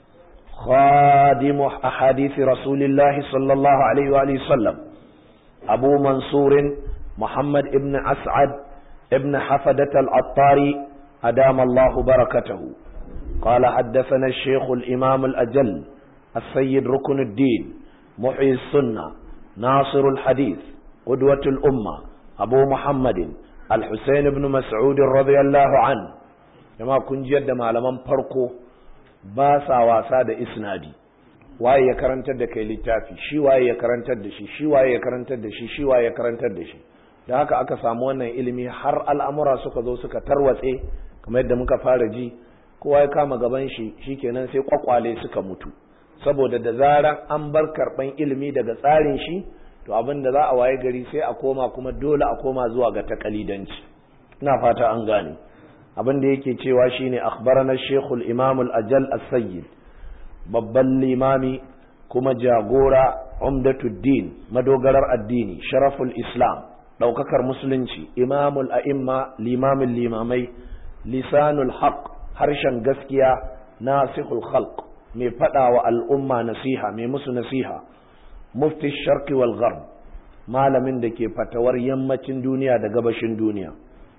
خادم أحاديث رسول الله صلى الله عليه وآله وسلم أبو منصور محمد ابن أسعد ابن حفدة العطاري أدام الله بركته قال حدثنا الشيخ الإمام الأجل السيد ركن الدين محيي السنة ناصر الحديث قدوة الأمة أبو محمد الحسين بن مسعود رضي الله عنه كما كن جد معلما فرقه باسا واسا إسنادي waye ya karantar da kai littafi shi waye ya karantar da shi shi waye ya karantar da shi shi waye ya karantar da shi da haka aka samu wannan ilimi har al'amura suka zo suka tarwatse kamar yadda muka fara ji kowa ya kama gaban shi shikenan sai kwakwale suka mutu saboda da zaran an bar karban ilimi daga tsarin shi to abin da za a waye gari sai a koma kuma dole a koma zuwa ga takalidanci ina fata an gane abin da yake cewa shine akhbarana shaykhul imam al-ajal as-sayyid babban limami kuma jagora umdatuddin madogarar addini sharaful islam ɗaukakar musulunci imamul a'imma limamin limamai lisanul haq harshen gaskiya nasihul khalq mai faɗa wa al'umma nasiha mai musu nasiha mufti sharqi wal gharb malamin da ke fatawar yammacin duniya da gabashin duniya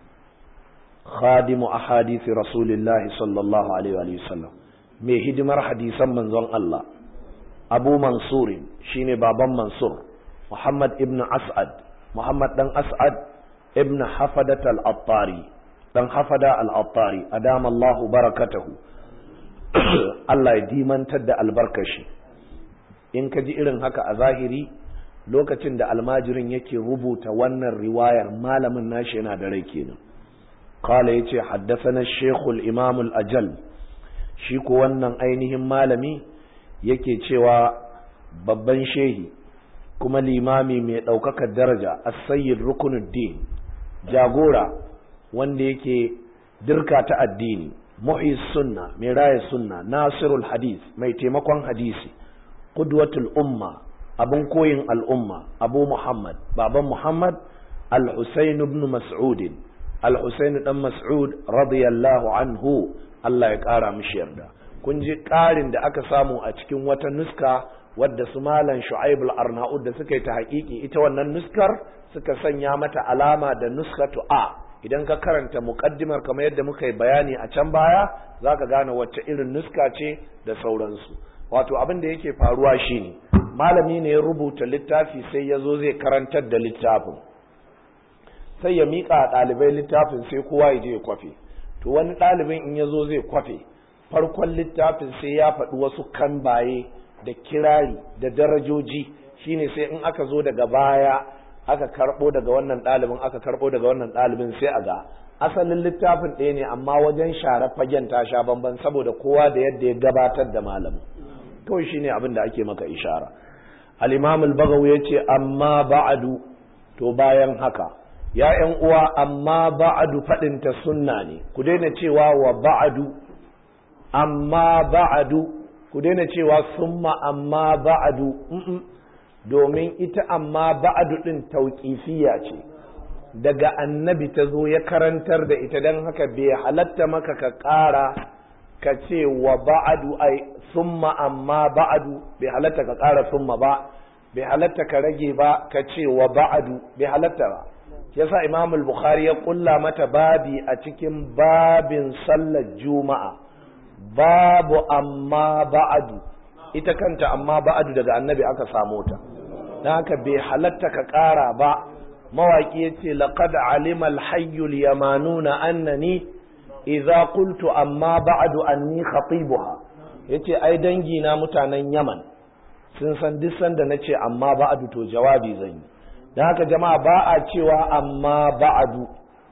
khadimu ahadisi rasulillahi sallallahu alaihi wa sallam mai hidimar hadisan manzon Allah Abu Mansurin shine baban Mansur Muhammad ibn As'ad Muhammad dan As'ad ibn Hafadat al-Attari dan Hafada al-Attari adama Allahu barakatahu Allah ya dimantar da albarkashi in ka ji irin haka a zahiri lokacin da almajirin yake rubuta wannan riwayar malamin nashi yana da rai kenan qala yace haddathana shaykhul imam al-ajal shi ko wannan ainihin malami yake cewa babban shehi kuma limami mai ɗaukakar daraja as-sayyid rukunuddin jagora wanda yake dirka ta addini muhis sunna mai raya sunna nasirul hadith mai taimakon hadisi qudwatul umma abun koyin al'umma abu muhammad baban muhammad al-husayn ibn mas'ud al-husayn dan mas'ud radiyallahu anhu Allah ya ƙara mishi yarda kun ji ƙarin da aka samu a cikin wata nuska wadda su malam shu'aib al-arnaud da suka yi ta haƙiƙi ita wannan nuskar suka sanya mata alama da nuskatu a idan ka karanta muqaddimar kamar yadda muka yi bayani a can baya zaka gane wacce irin nuska ce da sauransu wato abin da yake faruwa shine malami ne ya rubuta littafi sai ya zo zai karantar da littafin sai ya miƙa ɗalibai littafin sai kowa ya je ya kwafe to wani ɗalibin in ya zo zai kwafe farkon littafin sai ya faɗi wasu kambaye da kirari da darajoji shine sai in aka zo daga baya aka karɓo daga wannan ɗalibin aka karɓo daga wannan ɗalibin sai a ga asalin littafin ɗaya ne amma wajen share fagen ta sha bamban saboda kowa da yadda ya gabatar da malamin kawai shine abin da ake maka ishara al-imam al-bagawi yace amma ba'adu to bayan haka ya ƴan uwa amma ba'adu fadin ta sunna ne ku daina cewa wa ba'adu amma ba'adu ku daina cewa summa amma ba'adu domin ita amma ba'adu din tauqifiyya ce daga annabi ta zo ya karantar da ita don haka bai halatta maka ka ƙara ka ce wa ba'adu ai summa amma ba'adu bai halatta ka ƙara summa ba bai halatta ka rage ba ka ce wa ba'adu bai halatta ba yasa imam al-bukhari ya kulla mata babi a cikin babin sallar juma'a babu amma ba'adu ita kanta amma ba'adu daga annabi aka samo ta don haka bai halatta ka ƙara ba mawaƙi ya ce laƙad alima alhayyul yamanuna annani idza qultu amma ba'du anni khatibuha yace ai dangi na mutanen Yaman sun san duk sanda nace amma ba'du to jawabi zan yi dan haka jama'a ba a cewa amma ba'du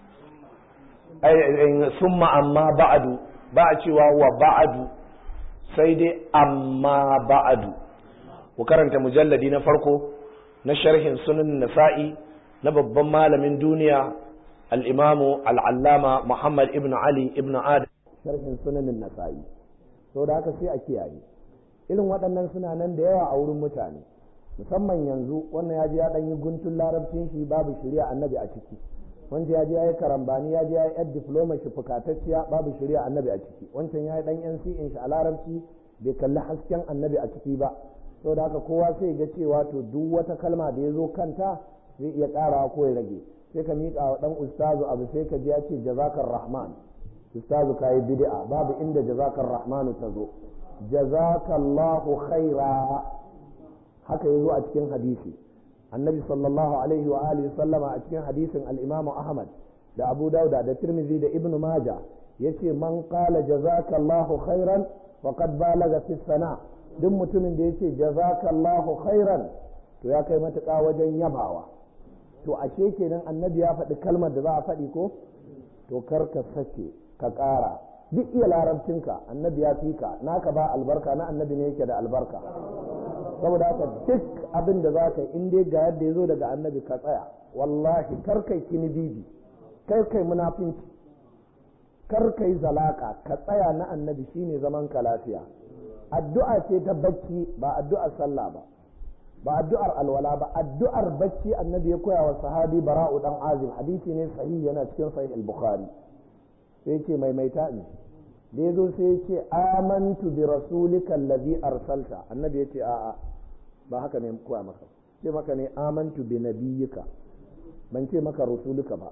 ai summa amma ba'du ba a cewa wa ba'du sai dai amma ba'du ku karanta mujalladi na farko na sharhin sunan nasa'i na babban malamin duniya al'imamu al'allama Muhammad ibn Ali ibn Adam sharhin sunanin nasa'i sau da haka sai a kiyaye irin waɗannan suna nan da yawa a wurin mutane musamman yanzu wannan ya ji ya ɗan yi guntun larabcin shi babu shirya annabi a ciki wancan ya ji ya yi karambani ya ji ya yi yar diploma shi fukatacciya babu shirya annabi a ciki wancan ya yi ɗan yan shi a larabci bai kalli hasken annabi a ciki ba sau da haka kowa sai ga cewa to duk wata kalma da ya zo kanta zai iya ƙarawa ko ya rage sai ka miƙa wa ɗan ustazu abu sai ka ji ya ce jazakar rahman ustazu ka yi bid'a babu inda jazakar rahmanu ta zo jazakallahu khaira haka ya zo a cikin hadisi annabi sallallahu alaihi wa alihi sallama a cikin hadisin al-imam ahmad da abu dauda da tirmidhi da ibnu maja yace man qala jazakallahu khairan faqad balaga fi sana duk mutumin da yace jazakallahu khairan to ya kai matuƙa wajen yabawa to ashe kenan annabi ya faɗi kalmar da za a faɗi ko to kar ka sake ka ƙara duk iya larabcinka annabi ya fi ka naka ba albarka na annabi ne yake da albarka saboda haka duk abin da za ka yi in dai ga yadda ya zo daga annabi ka tsaya wallahi kar kai kini bibi kar kai munafinci kar kai zalaka ka tsaya na annabi shine zaman ka lafiya addu'a ce ta bacci ba addu'ar sallah ba ba addu'ar alwala ba addu'ar bacci annabi ya koya wa sahabi bara'u dan azim hadisi ne sahihi yana cikin sahih al-bukhari sai yake maimaita ne da yazo sai yace amantu bi rasulika allazi arsalta annabi yace a'a ba haka ne koya maka ce maka ne amantu bi nabiyyika ban ce maka rasulika ba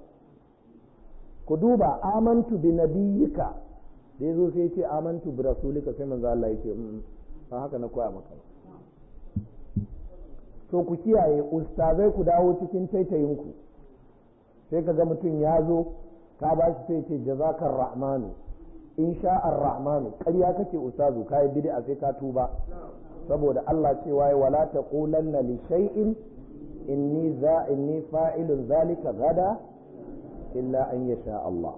ku duba amantu bi nabiyyika da yazo sai yace amantu bi rasulika sai manzo Allah yace ba haka na koya maka ba to ku kiyaye ustazai ku dawo cikin taitayinku sai ka ga mutum ya zo ka ba shi sai ce jazakar rahmanu in sha'ar rahmanu ƙarya kake ustazu ka yi bid'a sai ka tuba saboda Allah cewa ya wala taqulanna li shay'in inni za inni fa'ilun zalika gada illa an yasha Allah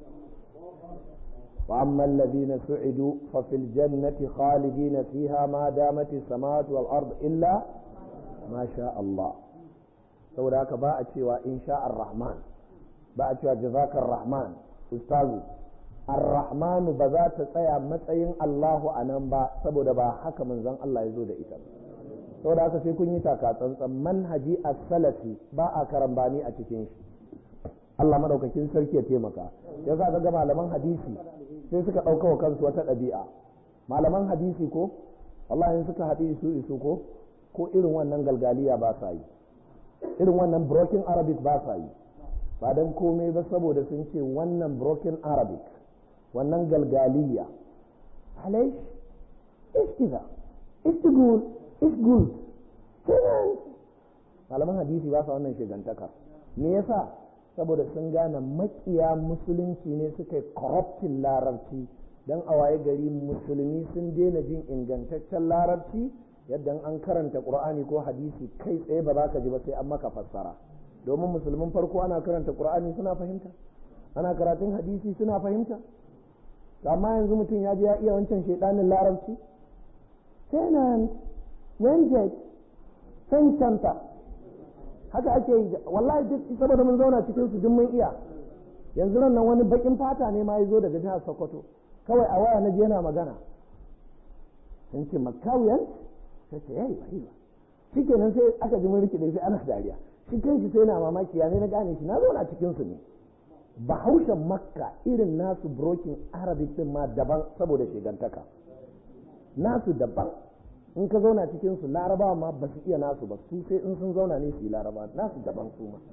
وأما الذين سعدوا ففي الجنة خالدين فيها ما دامت السماوات والأرض إلا masha Allah saboda haka ba a cewa insha ar-rahman ba a cewa jazakar rahman ustazu ar-rahmanu ba za ta tsaya matsayin Allahu a nan ba saboda ba haka manzon Allah ya zo da ita saboda haka sai kun yi taka tsantsan manhaji as-salafi ba a karambani a cikin shi Allah madaukakin sarki ya taimaka ya za ga malaman hadisi sai suka ɗauka wa kansu wata ɗabi'a malaman hadisi ko wallahi suka haɗi su isu ko ko irin wannan galgaliya ba sa yi irin wannan broken arabic ba sa yi ba don komai ba saboda sun ce wannan broken arabic wannan galgaliya alai iskiza it's good it's good malaman hadisi ba sa wannan shigantaka me yasa saboda sun gane makiya musulunci ne suka yi corrupting larabci don a waye gari musulmi sun daina jin ingantaccen larabci yadda an karanta qur'ani ko hadisi kai tsaye ba za ka ji ba sai an maka fassara domin musulmin farko ana karanta qur'ani suna fahimta ana karatun hadisi suna fahimta amma yanzu mutum ya je ya iya wancan shaidanin larabci tenant wenjet cancanta haka ake yi wallahi duk saboda mun zauna cikin su duk mun iya yanzu nan wani bakin fata ne ma ya zo daga jihar sokoto kawai a waya na je yana magana sun ce makawiyan sai ce yayi bai ba shi kenan sai aka ji mun rikide sai ana dariya shi kanshi sai na mamaki ya ne na gane shi na zauna cikin su ne bahaushen makka irin nasu brokin arabic din ma daban saboda shigantaka nasu daban in ka zauna cikin su larabawa ma ba su iya nasu ba su sai in sun zauna ne su yi laraba nasu daban su ma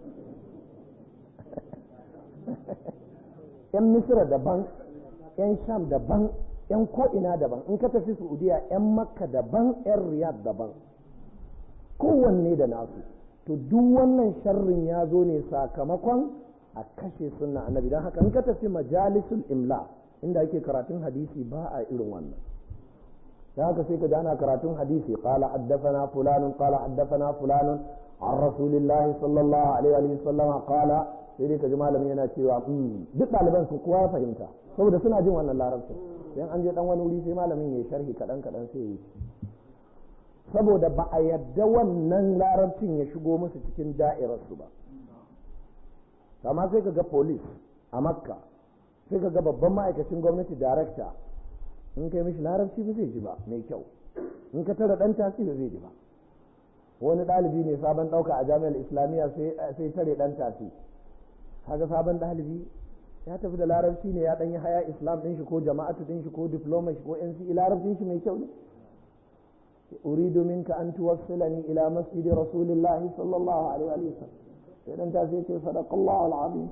yan misira daban yan sham daban yan ko'ina daban in ka tafi saudiya yan makka daban yan riyad daban kowanne da nasu to duk wannan sharrin ya zo ne sakamakon a kashe sunna annabi don haka in ka tafi majalisul imla inda ake karatun hadisi ba a irin wannan da haka sai ka ji ana karatun hadisi qala haddathana fulanun qala haddathana fulanun an rasulillahi sallallahu alaihi wa sallam qala sai dai ka ji malamin yana cewa duk ɗaliban su kowa ya fahimta saboda suna jin wannan larabcin dan an je dan wani wuri sai malamin ya sharhi kadan kadan sai yi saboda ba a yadda wannan larabcin ya shigo musu cikin da'irar su ba amma sai ka ga police a makka sai ka ga babban ma'aikacin gwamnati director in kai mishi larabci ba zai ji ba mai kyau in ka tara dan tasi ba zai ji ba wani ɗalibi ne sabon ɗauka a jami'ar islamiyya sai tare dan tasi kaga sabon ɗalibi ya tafi da larabci ne ya ɗan yi haya islam ɗin shi ko jama'atu ɗin shi ko diploma shi ko nce larabcin shi mai kyau ne uridu minka an tuwassilani ila masjidi rasulillahi sallallahu alaihi wa sallam sai dan tasi ce sadaqallahu alazim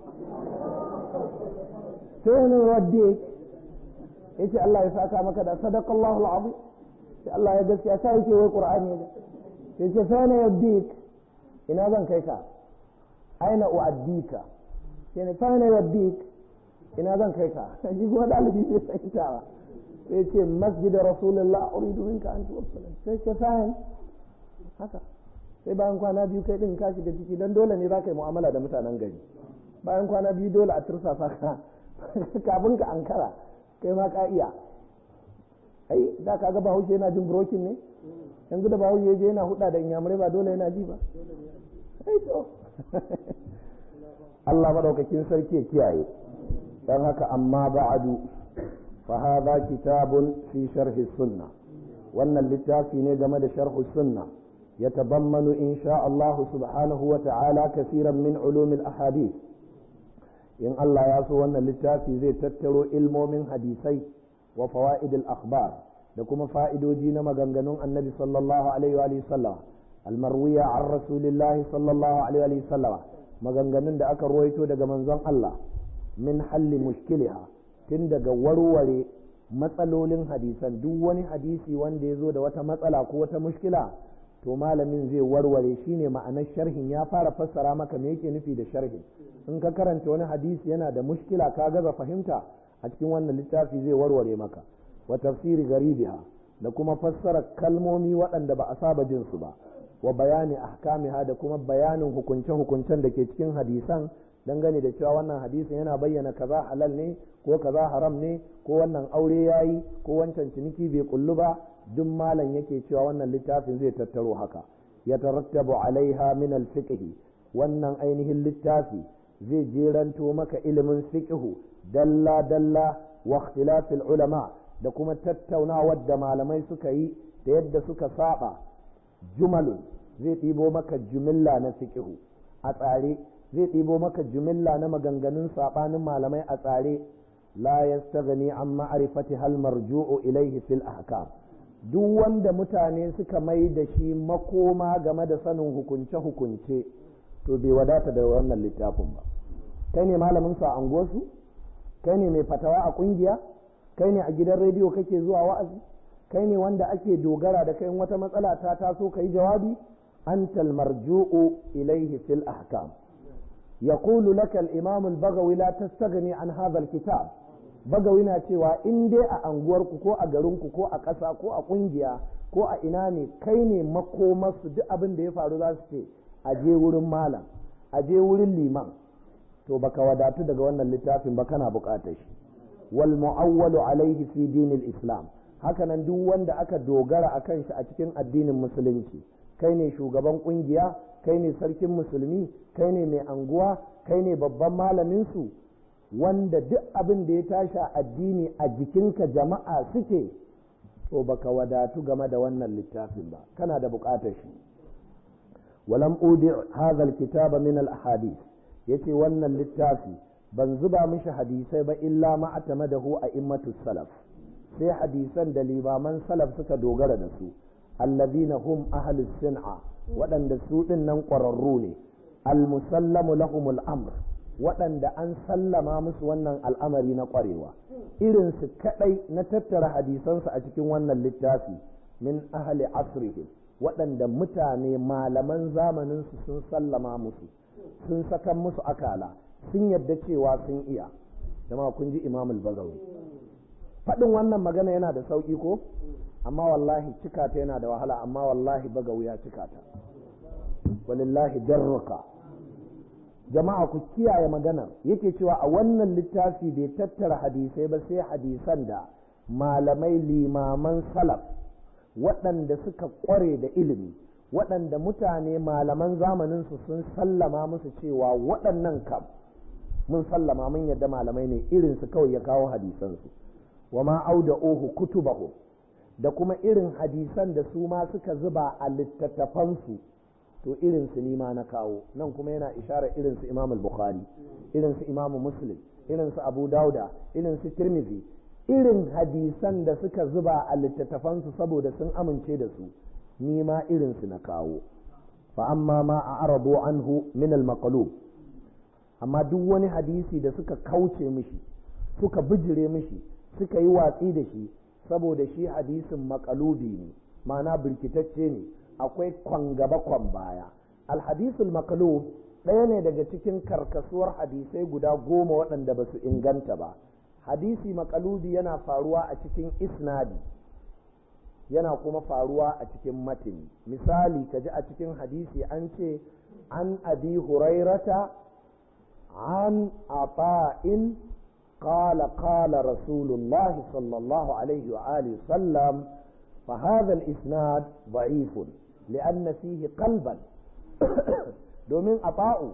sai ne wadde yace Allah ya saka maka da sadaqallahu alazim sai Allah ya gaskiya sai yake wai qur'ani ne sai ce fa na yabdik ina zan kai ka aina uaddika sai ne fa na yabdik ina zan kai ka shi kuma dalibi bai fahimta ba sai ce masjid rasulullah uridu minka an tuwassala sai ce fa'in haka sai bayan kwana biyu kai din ka shiga ciki dan dole ne za ka yi mu'amala da mutanen gari bayan kwana biyu dole a tursasa ka kafin ka ankara kai ma ka iya ai da ka ga bahaushe yana jin brokin ne yanzu da bahaushe ya je yana huda da inyamurai ba dole yana ji ba ai to Allah madaukakin sarki ya kiyaye dan haka amma ba'adu fa hadha kitabun fi sharh sunna wannan littafi ne game da sharh sunna يتضمن إن شاء الله سبحانه وتعالى كثيرا من علوم الأحاديث in Allah ya so wannan littafi zai tattaro ilmomin hadisai wa fawaidil akhbar da kuma fa'idoji na maganganun annabi sallallahu alaihi wa sallam almarwiya an rasulillahi sallallahu alaihi wa sallam maganganun da aka ruwaito daga manzon Allah min halli mushkiliha tun daga warware matsalolin hadisan duk wani hadisi wanda ya zo da wata matsala ko wata mushkila to malamin zai warware shine ma'anar sharhin ya fara fassara maka me yake nufi da sharhin in ka karanta wani hadisi yana da mushkila ka gaza fahimta a cikin wannan littafi zai warware maka wa tafsiri garibiha da kuma fassara kalmomi waɗanda ba a saba jin su ba wa bayani ahkamiha da kuma bayanin hukunce-hukuncen da ke cikin hadisan dangane da cewa wannan hadisin yana bayyana kaza halal ne ko kaza haram ne ko wannan aure yayi ko wancan ciniki bai kullu ba duk malam yake cewa wannan littafin zai tattaro haka ya tarattabu alaiha min alfiqh wannan ainihin littafi zai jeranto maka ilimin fiqhu dalla dalla wa ikhtilafil ulama da kuma tattaunawar da malamai suka yi da yadda suka saba jumalun zai ɗibo maka jumilla na fiqhu a tsare zai ɗibo maka jumilla na maganganun saɓanin malamai a tsare la yastaghni an ma'rifati hal marju'u ilayhi fil ahkam duk wanda mutane suka mai da shi makoma game da sanin hukunce-hukunce to bai wadata da wannan littafin ba kai ne malamin su a anguwarsu kai ne mai fatawa a kungiya kai ne a gidan rediyo kake zuwa wa'azi kai ne wanda ake dogara da kai wata matsala ta taso kai jawabi antal marju'u ilaihi fil ahkam يقول لك الإمام البغوي لا تستغني عن هذا الكتاب bagawi na cewa in dai a anguwarku ko a garinku ko a ƙasa ko a ƙungiya ko a ina ne kai ne makomarsu duk abin da ya faru za su ce a je wurin malam a je wurin liman to baka wadatu daga wannan littafin ba kana buƙatar shi wal mu'awwalu alaihi fi dinil islam hakanan duk wanda aka dogara akan shi a cikin addinin musulunci kai ne shugaban ƙungiya kai ne sarkin musulmi kai ne mai anguwa kai ne babban malamin su wanda duk abin da ya tashi a addini a jikinka jama'a suke to baka wadatu game da wannan littafin ba kana da buƙatar shi walam udi hadha alkitaba min alahadith yace wannan littafi ban zuba mishi hadisai ba illa ma atamadahu a immatu salaf sai hadisan da limaman salaf suka dogara da su alladhina hum ahlus sin'a waɗanda su ɗin nan ƙwararru ne almusallamu lahumul amr waɗanda an sallama musu wannan al'amari na ƙwarewa irinsu kaɗai na tattara hadisansu a cikin wannan littafi min ahli asrihim waɗanda mutane malaman zamaninsu sun sallama musu sun sakan musu akala sun yadda cewa sun iya jama'a kun ji imamul bazawi faɗin wannan magana yana da sauƙi ko amma wallahi cika ta yana da wahala amma wallahi bagawi ya cika ta walillahi darruka jama'a ku kiyaye maganar yake cewa a wannan littafi bai tattara hadisai ba sai hadisan da malamai limaman salaf waɗanda suka ƙware da ilimi waɗanda mutane malaman zamaninsu sun sallama musu cewa waɗannan kam mun sallama mun yadda malamai ne irinsu kawai ya kawo hadisansu wa ma auda ohu kutubahu da kuma irin hadisan da su ma suka zuba a littattafansu to irin su nima na kawo nan kuma yana ishara irin su imam al-bukhari irin su imam muslim irin su abu dauda irin su tirmidhi irin hadisan da suka zuba a littattafansu saboda sun amince da su nima irin su na kawo fa amma ma a arabo anhu min al-maqlub amma duk wani hadisi da suka kauce mishi suka bijire mishi suka yi watsi da shi saboda shi hadisin makalubi ne ma'ana birkitacce ne akwai kwan gaba kwan baya alhadisul makalub ɗaya ne daga cikin karkasuwar hadisai guda goma waɗanda ba su inganta ba hadisi makalubi yana faruwa a cikin isnadi yana kuma faruwa a cikin matini misali ka ji a cikin hadisi an ce an abi hurairata an ata'in قال قال رسول الله صلى الله عليه وآله وسلم فهذا الإسناد ضعيف لأن فيه قلبا دومين أطاعوا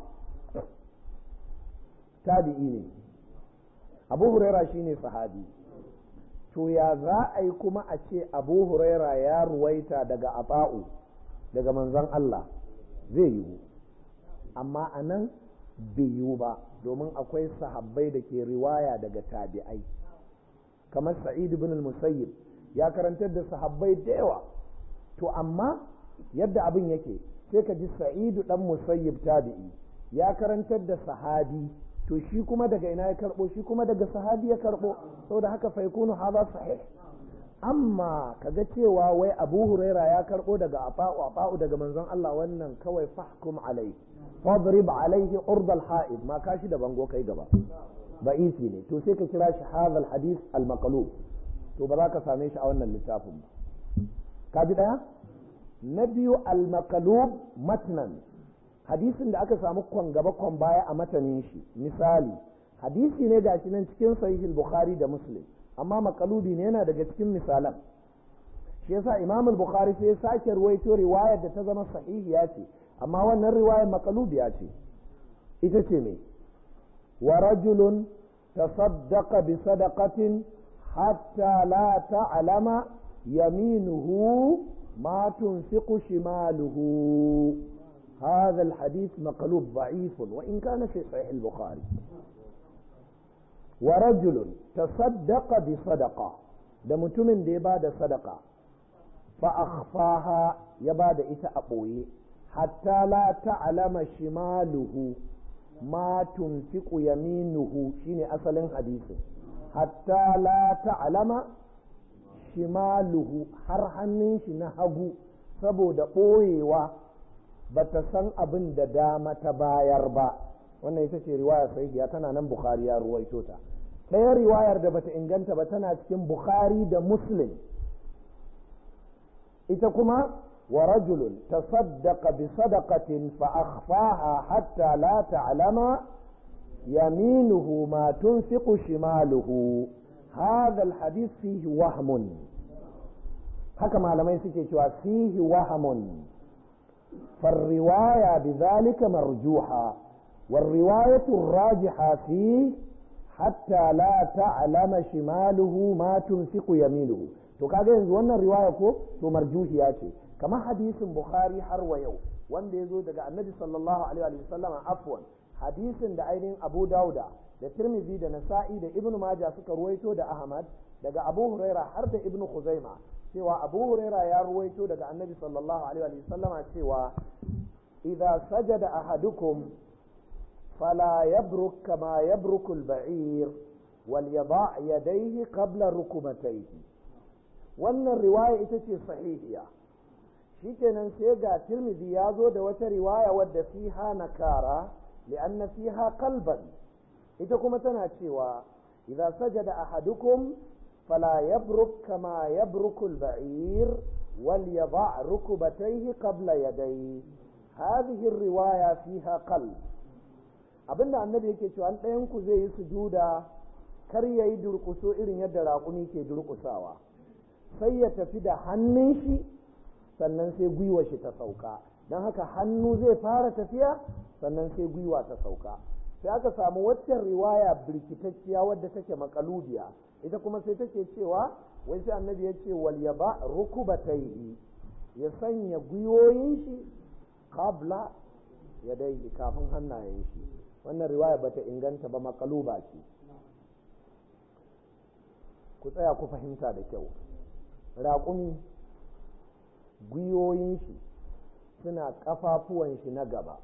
تابعين أبو هريرة شيني صحابي to ya za a yi kuma a ce abu huraira ya ruwaita daga ata'u daga manzon Allah zai yiwu amma a nan bai yiwu ba domin akwai sahabbai da ke riwaya daga tabi'ai kamar sa'id ibn al-musayyib ya karantar da sahabbai da yawa to amma yadda abin yake sai ka ji sa'idu dan musayyib tabi'i ya karantar da sahabi to shi kuma daga ina ya karbo shi kuma daga sahabi ya karbo saboda haka fa yakunu hadha sahih amma kaga cewa wai abu huraira ya karbo daga afa'u afa'u daga manzon Allah wannan kawai fahkum alai fadrib alaihi urdal ha'id ma kashi da bango kai gaba ba'isi ne to sai ka kira shi hadha hadith al maqlub to ba za ka same shi a wannan littafin ba ka ji daya na biyu al maqlub matnan hadisin da aka samu kwan gaba kwan baya a matanin shi misali hadisi ne gashi nan cikin sahih bukhari da muslim amma makalubi ne yana daga cikin misalan shi yasa imam al-bukhari sai ya sake ruwaito riwayar da ta zama sahihiya ce amma wannan riwayar makalubiya ce ita ce me wa rajulun tasaddaqa bi sadaqatin hatta la ta'lama yaminuhu ma tunfiqu shimaluhu هذا الحديث مقلوب ضعيف وإن كان في صحيح البخاري ورجل تصدق بصدقة da mutumin da ya ba da sadaka fa akhfaha ya ba da ita a ɓoye hatta la ta'lama shimaluhu ma tunfiqu yaminuhu shine asalin hadisin hatta la ta'lama shimaluhu har hannun shi na hagu saboda ɓoyewa ba ta san abin da dama ta bayar ba wannan ita ce riwaya sahihiya tana nan bukhari ya ruwaito ta ɗaya riwayar da bata inganta ba tana cikin bukhari da muslim ita kuma wa rajulun tasaddaqa bi sadaqatin fa akhfaha hatta la ta'lama yaminuhu ma tunfiqu shimaluhu hadha alhadith fihi wahmun haka malamai suke cewa fihi wahmun فالرواية بذلك مرجوحة والرواية الراجحة فيه حتى لا تعلم شماله ما تنفق يمينه to kaga yanzu wannan riwaya ko to marjuhiya ce kamar hadisin bukhari har wa yau wanda ya zo daga annabi sallallahu alaihi wa sallam afwan hadisin da ainihin abu dauda da tirmidhi da nasa'i da ibnu maja suka ruwaito da ahmad daga abu huraira har da ibnu khuzaima cewa abu huraira ya ruwaito daga annabi sallallahu alaihi wa sallama cewa idza sajada ahadukum fala yabruk kama yabruku al-ba'ir wal yada' yadayhi qabla rukubatayhi wannan riwaya ita ce sahihiya shikenan sai ga tirmidhi ya zo da wata riwaya wadda fiha nakara li'anna fiha qalban ita kuma tana cewa idza sajada ahadukum فلا يبرك كما يبرك البعير وليضع ركبتيه قبل يديه هذه الرواية فيها قلب abin da annabi yake cewa ɗayan ku zai yi sujuda kar ya yi durƙuso irin yadda raƙumi ke durƙusawa sai ya tafi da hannun shi sannan sai gwiwa shi ta sauka don haka hannu zai fara tafiya sannan sai gwiwa ta sauka sai aka samu waccan riwaya birkitacciya wadda take makalubiya ita kuma sai take cewa wai sai annabi ya ce wal yaba rukubatayhi ya sanya gwiwoyin shi qabla yadayhi kafin hannayen shi wannan riwaya bata inganta ba makaluba ce ku tsaya ku fahimta da kyau raƙumi gwiwoyin shi suna ƙafafuwan shi na gaba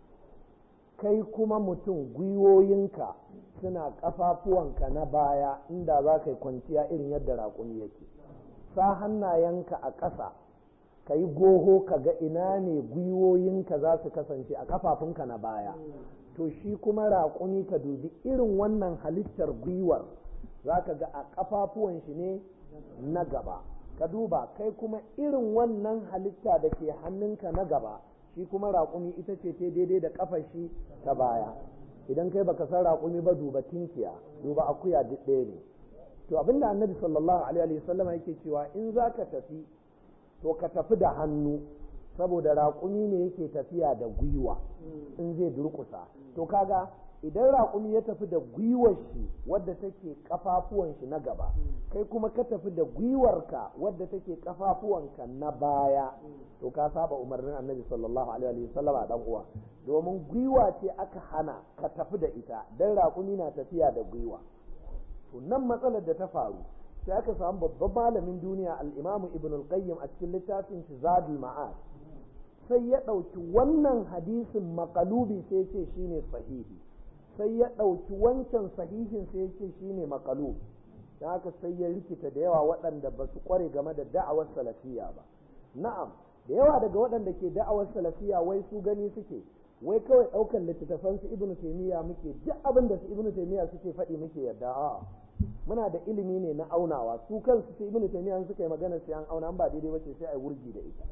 kai kuma mutum gwiwoyinka suna ƙafafuwanka na baya inda za ka yi kwanciya irin yadda raƙumi yake sa hannayenka a ƙasa ka yi goho ka ga ina ne gwiwoyinka za su kasance a ƙafafunka na baya to shi kuma raƙumi ka dubi irin wannan halittar gwiwar za ka ga a ƙafafuwan shi ne na gaba ka duba kai kuma irin wannan halitta da ke hannunka na gaba shi kuma raƙumi ita ce ta daidai da ƙafar shi ta baya idan kai baka san raƙumi ba duba tinkiya duba akuya duk ɗaya ne to abinda annabi sallallahu alaihi wa sallam yake cewa in za ka tafi to ka tafi da hannu saboda raƙumi ne yake tafiya da gwiwa in zai durƙusa to kaga idan raƙumi ya tafi da gwiwar shi wadda take kafafuwan shi na gaba kai kuma ka tafi da gwiwarka wadda take kafafuwanka na baya to ka saba umarnin annabi sallallahu alaihi wa sallam a dan uwa domin gwiwa ce aka hana ka tafi da ita dan raƙumi na tafiya da gwiwa to nan matsalar da ta faru sai aka samu babban malamin duniya al-imamu ibn al-qayyim a cikin littafin shi zadul ma'ad sai ya ɗauki wannan hadisin makalubi sai ce shine sahihi sai ya ɗauki wancan sahihin sai ya ce shine makalub da haka sai ya rikita da yawa waɗanda ba su ƙware game da da'awar salafiya ba na'am da yawa daga waɗanda ke da'awar salafiya wai su gani suke wai kawai ɗaukar littattafan su ibnu taymiya muke duk abin da su ibnu taymiya suke faɗi muke yadda a'a muna da ilimi ne na aunawa su kansu su ibnu taymiya suka yi magana sai an auna ba daidai bace sai a yi wurgi da ita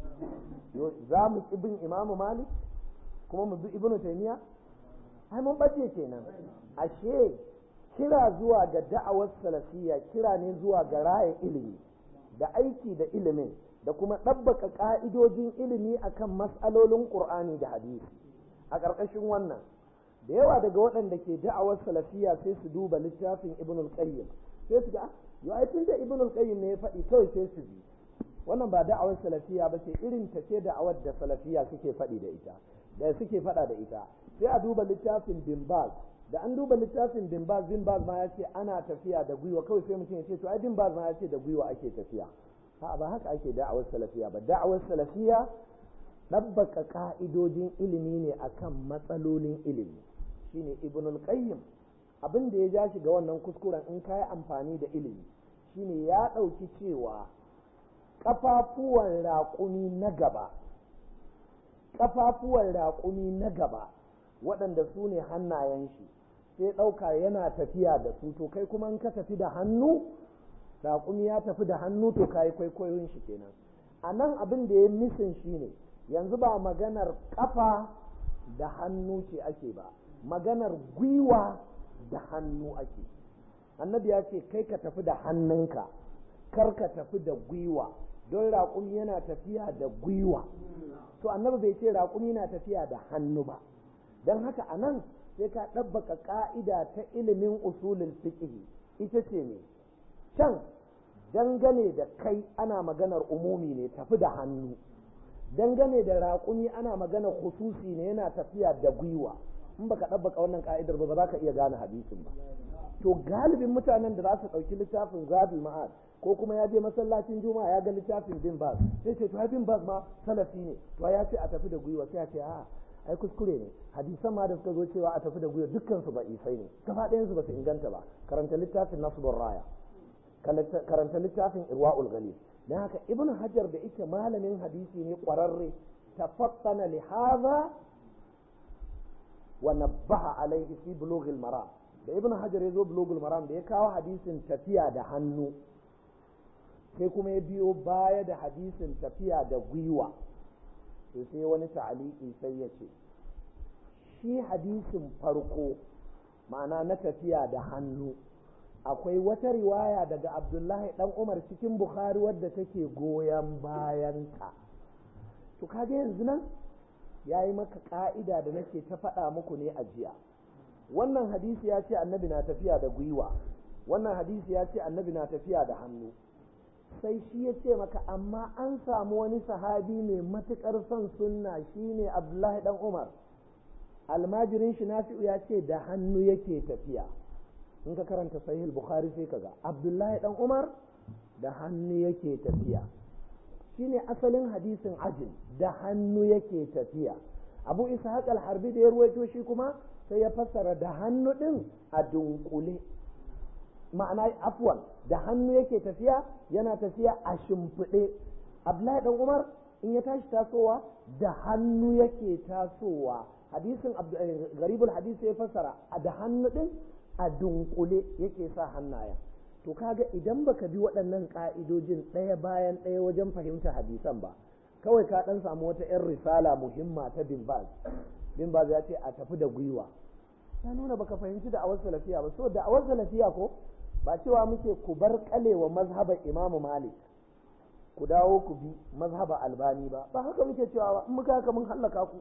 za mu bin imamu malik kuma mu bi ibnu taymiya ai mun bace kenan ashe kira zuwa ga da'awar salafiya kira ne zuwa ga raya ilimi da aiki da ilimin da kuma ɗabbaka ƙa'idojin ilimi akan mas'alolin ƙur'ani da hadisi a ƙarƙashin wannan da yawa daga waɗanda ke da'awar salafiya sai su duba littafin ibn al-qayyim sai su ga yo ai tunda ibn al-qayyim ne ya faɗi kawai sai su bi wannan ba da'awar salafiya ba ce irin ta ce da'awar da salafiya suke faɗi da ita da suke faɗa da ita sai a duba littafin bin baz da an duba littafin bin baz bin baz ma ya ce ana tafiya da gwiwa kawai sai mutum ya ce to ai bin baz ma ya ce da gwiwa ake tafiya ha ba haka ake da'awar salafiya ba da'awar salafiya ɗabbaka ka'idojin ilimi ne akan matsalolin ilimi shine ibnul qayyim abin da ya ja shi ga wannan kuskuren in kayi amfani da ilimi shine ya ɗauki cewa ƙafafuwan raƙumi na gaba ƙafafuwan raƙumi na gaba waɗanda su ne hannayen shi sai ɗauka yana tafiya da su to kai kuma in ka tafi da hannu raƙumi ya tafi da hannu to ka yi kwaikwayon shi kenan a nan abin da ya misin shi ne yanzu ba maganar ƙafa da hannu ce ake ba maganar gwiwa da hannu ake annabi ya ce kai ka tafi da hannunka kar ka tafi da gwiwa don raƙumi yana tafiya da gwiwa to annabi bai ce raƙumi na tafiya da hannu ba don haka a nan sai ka ɗabbaka ƙa'ida ta ilimin usulin fiqh ita ce ne can dangane da kai ana maganar umumi ne tafi da hannu dangane da raƙumi ana maganar khususi ne yana tafiya da gwiwa in baka ɗabbaka wannan ka'idar ba ba za ka iya gane hadisin ba to galibin mutanen da za su ɗauki littafin zadul ma'ad ko kuma ya je masallacin juma'a ya ga littafin bin baz sai ce to bin baz ma salafi ne to ya ce a tafi da gwiwa sai ya ce a ai kuskure ne hadisan ma da suka zo cewa a tafi da gwiwa dukkan su ba isai ne gaba ɗayan su ba su inganta ba karanta littafin nasbur raya karanta littafin irwa'ul ghalib dan haka ibnu hajar da yake malamin hadisi ne kwararre tafattana li hadha wa nabbaha alaihi fi bulughil maram da ibn hajar ya zo bulogul maram da ya kawo hadisin tafiya da hannu sai kuma ya biyo baya da hadisin tafiya da gwiwa to sai wani ta'aliki sai ya ce shi hadisin farko ma'ana na tafiya da hannu akwai wata riwaya daga abdullahi dan umar cikin bukhari wadda take goyon bayanta to kaga yanzu nan ya yi maka ka'ida da nake ta faɗa muku ne a jiya wannan hadisi ya ce annabi na tafiya da gwiwa wannan hadisi ya ce annabi na tafiya da hannu sai shi ya ce maka amma an samu wani sahabi mai matuƙar son sunna shine abdullahi dan umar almajirin shi nafi'u ya ce da hannu yake tafiya in ka karanta sahih bukhari sai kaga abdullahi dan umar da hannu yake tafiya shine asalin hadisin ajin da hannu yake tafiya abu ishaq al-harbi da ya ruwaito shi kuma sai ya fassara da hannu ɗin a dunkule ma'ana afwan da hannu yake tafiya yana tafiya a shimfiɗe abdullahi dan umar in ya tashi tasowa da hannu yake tasowa hadisin garibul hadisi ya fassara da hannu ɗin a dunkule yake sa hannayen to kaga idan baka bi waɗannan ƙa'idojin ɗaya bayan ɗaya wajen fahimta hadisan ba kawai ka ɗan samu wata 'yan risala muhimma ta bin baz bin baz ya ce a tafi da gwiwa ya nuna baka fahimci da awar salafiya ba so da awar salafiya ko ba cewa muke ku bar kalewa mazhabar imamu malik ku dawo ku bi mazhaba albani ba ba haka muke cewa ba in muka haka mun hallaka ku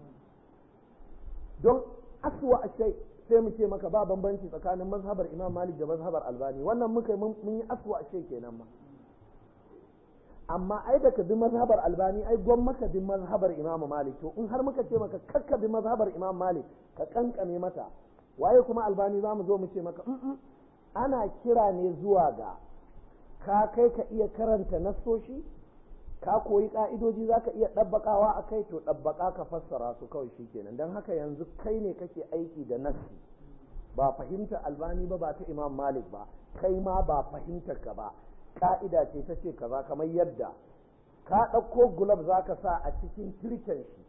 don aswa ashai sai mu ce maka ba bambanci tsakanin mazhabar imam malik da mazhabar albani wannan muka mun yi aswa ashai kenan ma amma ai da ka bi mazhabar albani ai gwan maka bi mazhabar imam malik to in har muka ce maka kakka bi mazhabar imam malik ka kankame mata waye kuma albani za mu zo mu ce maka ana kira ne zuwa ga ka kai ka iya karanta nassoshi ka koyi ka'idoji za ka iya ɗabbaƙawa a kai to ɗabbaƙa ka fassara su kawai shi kenan don haka yanzu kai ne kake aiki da nassi ba fahimtar albani ba ba ta imam malik ba kai ma ba fahimtar ka ba ka'ida ce ta ce kaza kamar yadda ka ɗauko gulab za ka sa a cikin tirken shi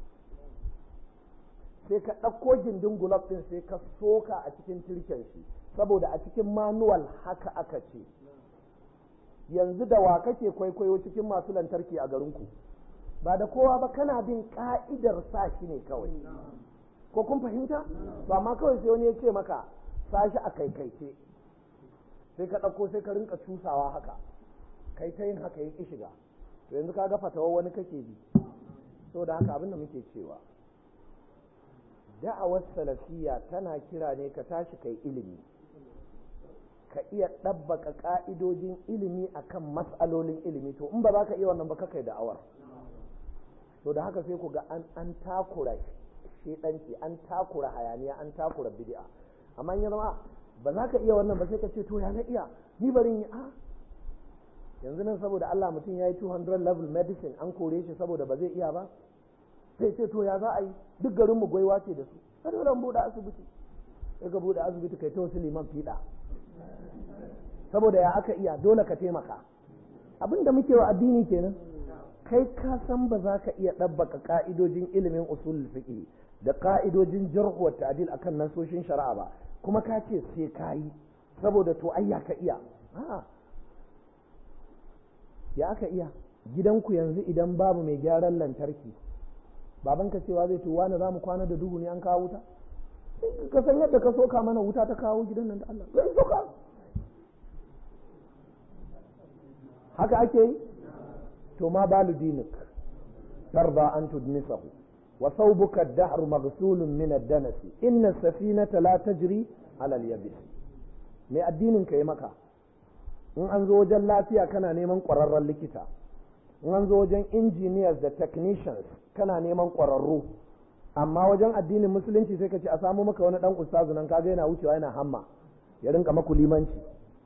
sai ka ɗauko gindin gulab ɗin sai ka soka a cikin tirken shi saboda a cikin manuwal haka aka ce yanzu da wa kake kwaikwayo cikin masu lantarki a garinku ba da kowa ba kana bin ka'idar sa shi ne kawai ko kun fahimta ba ma kawai sai wani ya ce maka sa shi a kaikaice sai ka ɗauko sai ka rinka cusawa haka kai ta yin haka ya ƙi shiga to yanzu ka ga fatawa wani kake bi saboda haka abin da muke cewa da'awar salafiya tana kira ne ka tashi kai ilimi ka iya ɗabbaka ƙa'idojin ilimi akan matsalolin ilimi to in ba za ka iya wannan ba ka kai da'awar to da haka sai ku ga an an takura shedanci an takura hayaniya an takura bid'a amma ya zama ba za ka iya wannan ba sai ka ce to ya na iya ni bari yi a yanzu nan saboda Allah mutum ya yi 200 level medicine an kore shi saboda ba zai iya ba sai ce to ya za a yi duk garin mu gwaiwa ce da su sai dole buɗe asibiti sai ka buɗe asibiti kai ta wasu liman fiɗa saboda ya aka iya dole ka taimaka abin da muke wa addini kenan kai ka san ba za ka iya ɗabbaka ka'idojin ilimin usul fiqh da ka'idojin jarh wa ta'dil akan nasoshin shari'a ba kuma ka ce sai ka yi saboda to ai ya ka iya a'a ya aka iya gidanku yanzu idan babu mai gyaran lantarki babanka cewa zai tuwa na za mu kwana da duhu ne an kawo wuta ka san yadda ka soka mana wuta ta kawo gidan nan da Allah zai soka haka ake yi to ma balu dinik tarda an tudnisahu wa thawbuka ad-dahr maghsulun min ad-danas inna as-safinata la tajri ala al-yabis me addinin ka yi maka in an zo wajen lafiya kana neman ƙwararren likita in an zo wajen engineers da technicians kana neman ƙwararru amma wajen addinin musulunci sai ka ce a samu maka wani dan ustazu nan kaga yana wucewa yana hamma ya rinka maku limanci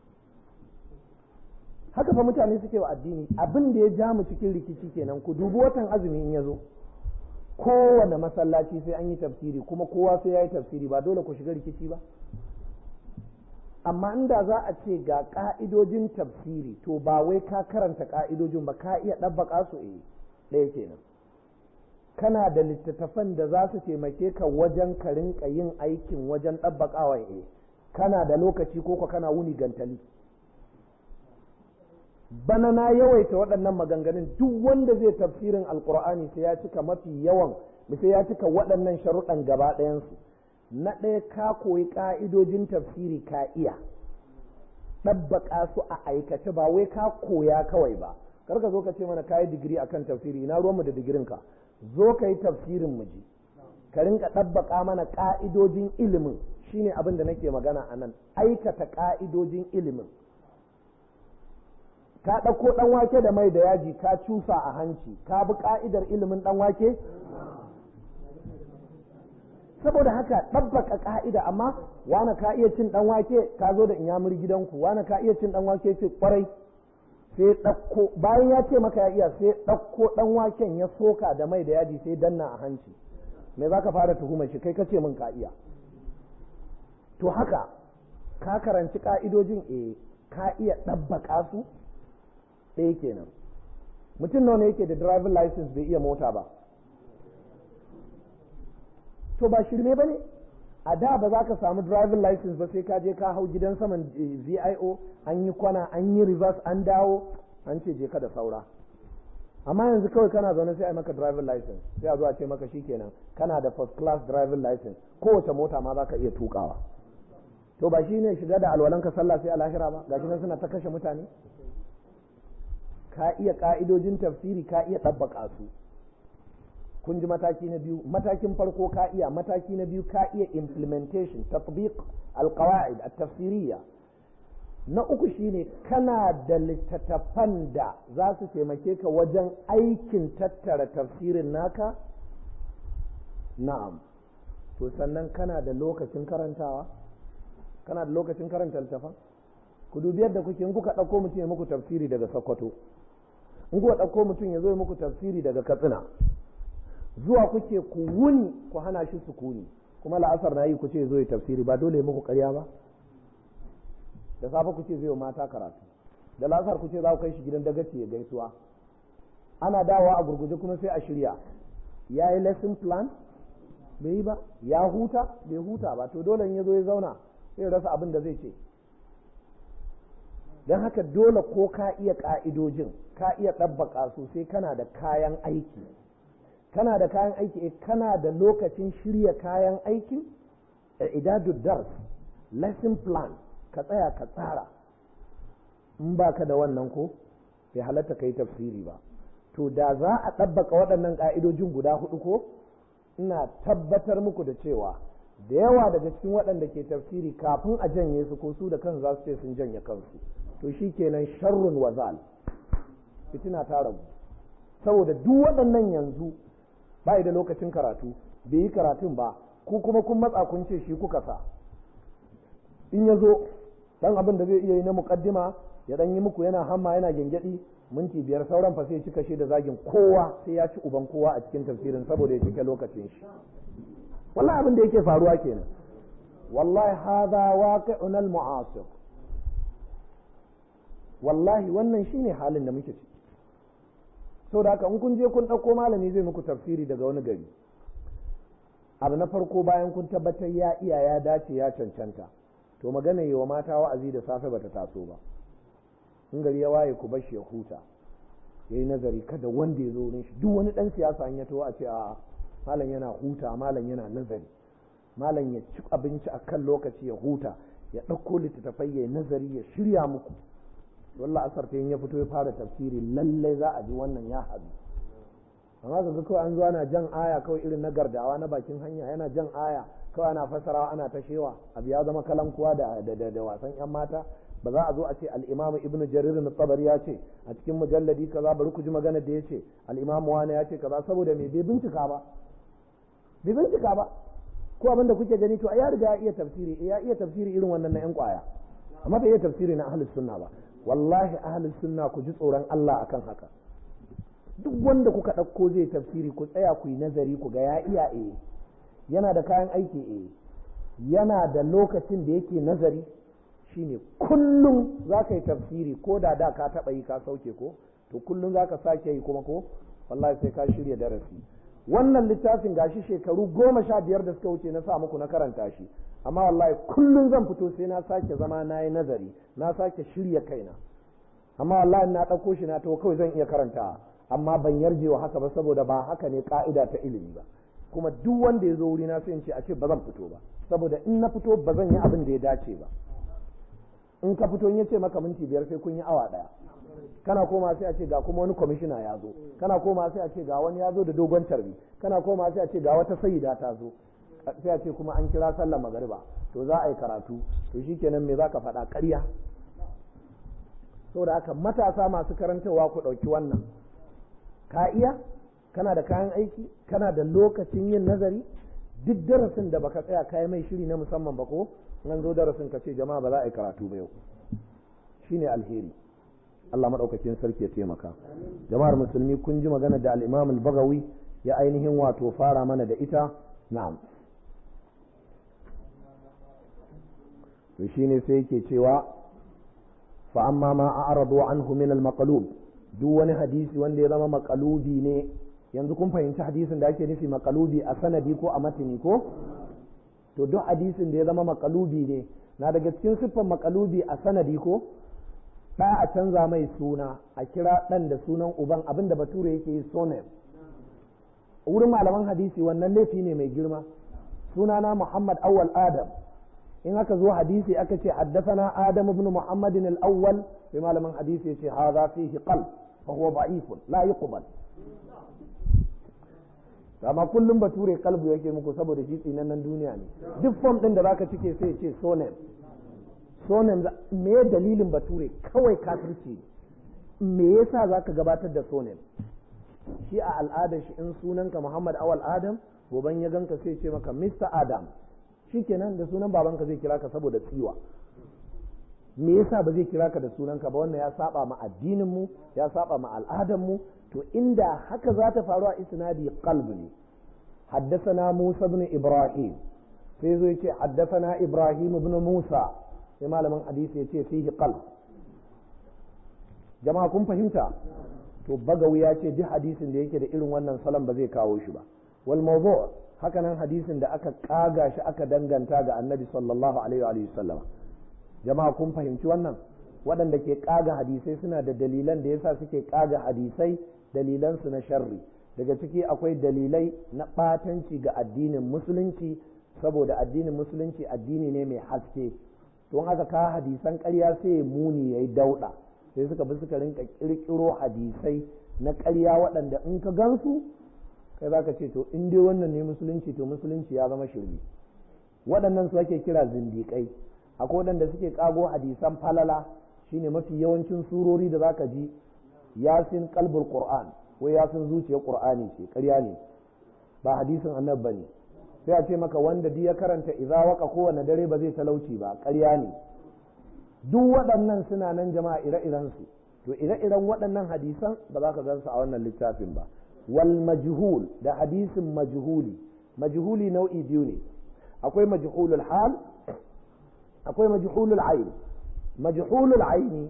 haka fa mutane suke wa addini abin da ya ja mu cikin rikici kenan ku dubi watan azumi in ya zo kowane masallaci sai an yi tafsiri kuma kowa sai ya yi tafsiri ba dole ku shiga rikici ba amma inda za a ce ga ka'idojin tafsiri to ba wai ka karanta ka'idojin ba ka iya ɗabbaka su eh ɗaya kenan kana da littattafan da za su taimake ka wajen ka rinka yin aikin wajen ɗabbaƙawa eh kana da lokaci ko kana wuni gantali bana na yawaita waɗannan maganganun duk wanda zai tafsirin alkur'ani sai ya cika mafi yawan sai ya cika waɗannan sharuɗan gaba ɗayansu na ɗaya ka koyi ƙa'idojin tafsiri ka iya ɗabbaƙa su a aikace ba wai ka koya kawai ba kar ka zo ka ce mana ka yi digiri akan tafsiri ina ruwanmu da digirinka zo ka yi tafsirin mu ji ka rinka ɗabbaƙa mana ƙa'idojin ilimin shine abin da nake magana a nan aikata ƙa'idojin ilimin ka ɗauko ɗan wake da mai da yaji ka cusa a hanci ka bi ƙa'idar ilimin ɗan wake saboda haka ɗabbaka ƙa'ida amma wane ka iya cin ɗan wake ka zo da inyamur gidanku wane ka iya cin ɗan wake ce ƙwarai sai ɗauko bayan ya ce maka ya iya sai ɗauko ɗan waken ya soka da mai da yaji sai danna a hanci me za ka fara tuhumar shi kai ka ce min ka iya to haka ka karanci ƙa'idojin eh ka iya ɗabbaka su ɗaya kenan mutum nawa ne yake da driving license bai iya mota ba to ba shirme ba ne a da ba za ka samu driving license ba sai ka je ka hau gidan saman vio an yi kwana an yi reverse an dawo an ce je ka da saura amma yanzu kawai kana zaune sai a maka driving license sai a zo a ce maka shikenan kana da first class driving license kowace mota ma za ka iya tukawa to ba shi ne shiga da alwalanka sallah sai a lahira ba gashi nan suna ta kashe mutane ka iya ka'idojin tafsiri ka iya ɗabbaka su kun ji mataki na biyu matakin farko ka iya mataki na biyu ka iya implementation tatbiq alqawaid at-tafsiriyya na uku shine kana da littattafan da za su taimake ka wajen aikin tattara tafsirin naka na'am to sannan kana da lokacin karantawa kana da lokacin karanta littafan ku dubi yadda kuke in kuka ɗauko mutum ya muku tafsiri daga sokoto in kuka ɗauko mutum ya zo ya muku tafsiri daga katsina zuwa kuke ku wuni ku hana shi sukuni kuma la'asar na yi ku ce zo ya tafsiri ba dole muku karya ba da safe ku ce zai mata karatu da la'asar ku ce za ku kai shi gidan dagaci ya gaisuwa ana dawowa a gurguje kuma sai a shirya ya yi lesson plan bai yi ba ya huta bai huta ba to dole in ya zo ya zauna sai rasa abin da zai ce don haka dole ko ka iya ka'idojin ka iya ɗabbaka su sai kana da kayan aiki kana da kayan aiki eh kana da lokacin shirya kayan aikin idadu dars lesson plan ka tsaya ka tsara in ba ka da wannan ko bai halatta ka yi tafsiri ba to da za a ɗabbaka waɗannan ƙa'idojin guda hudu ko ina tabbatar muku da cewa da yawa daga cikin waɗanda ke tafsiri kafin a janye su ko su da kansu za su ce sun janye kansu to shi kenan sharrun wazal fitina ta ragu saboda duk waɗannan yanzu ba da lokacin karatu bai yi karatun ba ku kuma kun matsa kun ce shi kuka sa in ya zo dan abin da zai iya yi na muƙaddima ya dan yi muku yana hamma yana gyangyaɗi minti biyar sauran fa sai cika shi da zagin kowa sai ya ci uban kowa a cikin tafsirin saboda ya cike lokacin shi wallahi abin da yake faruwa kenan wallahi hadha waqi'un al-mu'asir wallahi wannan shine halin da muke ciki saboda haka in kun je kun ɗauko malami zai muku tafsiri daga wani gari abu na farko bayan kun tabbatar ya iya ya dace ya cancanta to magana yi wa mata wa'azi da safe bata taso ba in gari ya waye ku bashi ya huta yayi nazari kada wanda ya zo wurin shi duk wani dan siyasa an ya to a ce a malam yana huta malam yana nazari malam ya ci abinci a kan lokaci ya huta ya ɗauko littattafai ya nazari ya shirya muku wallah asar ta ya fito ya fara tafsiri lallai za a ji wannan ya haɗu amma ga kawai an zo ana jan aya kawai irin na gardawa na bakin hanya yana jan aya kawai ana fasarawa ana ta shewa abu ya zama kalankuwa da da wasan yan mata ba za a zo a ce al-imam ibnu jarir na tabari ya ce a cikin mujalladi kaza bari ku ji magana da ya ce al-imam wani ya ce kaza saboda me bai bincika ba bai bincika ba ko abinda kuke gani to ya riga ya iya tafsiri ya iya tafsiri irin wannan na yan kwaya amma bai iya tafsiri na ahlus sunna ba wallahi ahlus sunna ku ji tsoron Allah akan haka duk wanda kuka ɗauko zai tafsiri ku tsaya ku yi nazari ku ga ya iya eh yana da kayan aiki eh yana da lokacin da yake nazari shine kullum za ka yi tafsiri ko da da ka taɓa yi ka sauke ko to kullum za ka sake yi kuma ko wallahi sai ka shirya darasi wannan littafin gashi shekaru goma sha biyar da suka wuce na sa muku na karanta shi amma wallahi kullum zan fito sai na sake zama na yi nazari na sake shirya kaina amma wallahi na ɗauko shi na to kawai zan iya karanta amma ban yarje wa haka ba saboda ba haka ne ka'ida ta ilimi ba kuma duk wanda ya zo wuri na sai in ce a ce ba zan fito ba saboda in na fito ba zan yi abin da ya dace ba in ka fito in ya ce maka minti biyar sai kun yi awa ɗaya kana koma sai a ce ga kuma wani kwamishina ya zo kana koma sai a ce ga wani ya zo da dogon tarbi kana koma sai a ce ga wata sayida ta zo sai a ce kuma an kira sallar magariba to za a yi karatu to shikenan me zaka faɗa ƙarya saboda haka matasa masu karantarwa ku ɗauki wannan ka iya kana da kayan aiki kana da lokacin yin nazari duk darasin da baka tsaya kayi mai shiri na musamman ba ko nan zo darasin ka ce jama'a ba za a yi karatu ba yau shine alheri Allah maɗaukakin sarki ya taimaka jama'ar musulmi kun ji magana da al-Imam al-Bagawi ya ainihin wato fara mana da ita na'am to shine sai yake cewa fa amma ma a'radu anhu min al-maqlub duk wani hadisi wanda ya zama maqalubi ne yanzu kun fahimci hadisin da ake nufi maqalubi a sanadi ko a matini ko to duk hadisin da ya zama maqalubi ne na daga cikin siffan maqalubi a sanadi ko ɗa a canza mai suna a kira ɗan da sunan uban abinda bature yake yi sonem wurin malaman hadisi wannan laifi ne mai girma sunana muhammad awwal adam in aka zo hadisi aka ce haddasana adam ibn muhammadin al-awwal sai malaman hadisi yace hadha fihi qalb fa huwa da'ifun la yuqbal amma kullum bature kalbu yake muku saboda shi tsinannen duniya ne duk form din da zaka cike sai ce sonem sonem me dalilin bature kawai kafirci me yasa zaka gabatar da sonem shi a al'adar shi in sunanka Muhammad Awal Adam goban ya ganka sai ce maka Mr. Adam shikenan da sunan babanka zai kira ka saboda tsiwa me yasa ba zai kira ka da sunanka ba wannan ya saba ma addinin mu ya saba ma al'adar mu to inda haka za ta faru a isnadi qalb ne حدثنا موسى بن إبراهيم sai zo yace haddathana Ibrahim ibn Musa sai malamin hadisi yace fihi qalb jama'a kun fahimta to bagawi ya ce duk hadisin da yake da irin wannan salon ba zai kawo shi ba wal mawdu' haka nan hadisin da aka kaga shi aka danganta ga annabi sallallahu alaihi wa sallam jama'a kun fahimci wannan waɗanda ke kaga hadisai suna da dalilan da yasa suke kaga hadisai dalilan su na sharri daga ciki akwai dalilai na ɓatanci ga addinin musulunci saboda addinin musulunci addini ne mai haske don haka ka hadisan ƙarya sai muni yayi dauɗa sai suka bi suka rinka kirkiro hadisai na ƙarya waɗanda in ka gansu kai za ka ce to in dai wannan ne musulunci to musulunci ya zama shirme waɗannan su ake kira zindiƙai akwai waɗanda suke ƙago hadisan falala shine mafi yawancin surori da zaka ji yasin kalbul qur'an wai yasin zuciyar qur'ani ce ƙarya ne ba hadisin annabi bane sai a ce maka wanda duk ya karanta idza waka kowane dare ba zai talauci ba ƙarya ne duk waɗannan suna nan jama'a ire-irensu to ire-iren waɗannan hadisan ba za ka gan su a wannan littafin ba wal majhul da hadisin majhuli majhuli nau'i biyu ne akwai majhulul hal akwai majhulul ayn majhulul aini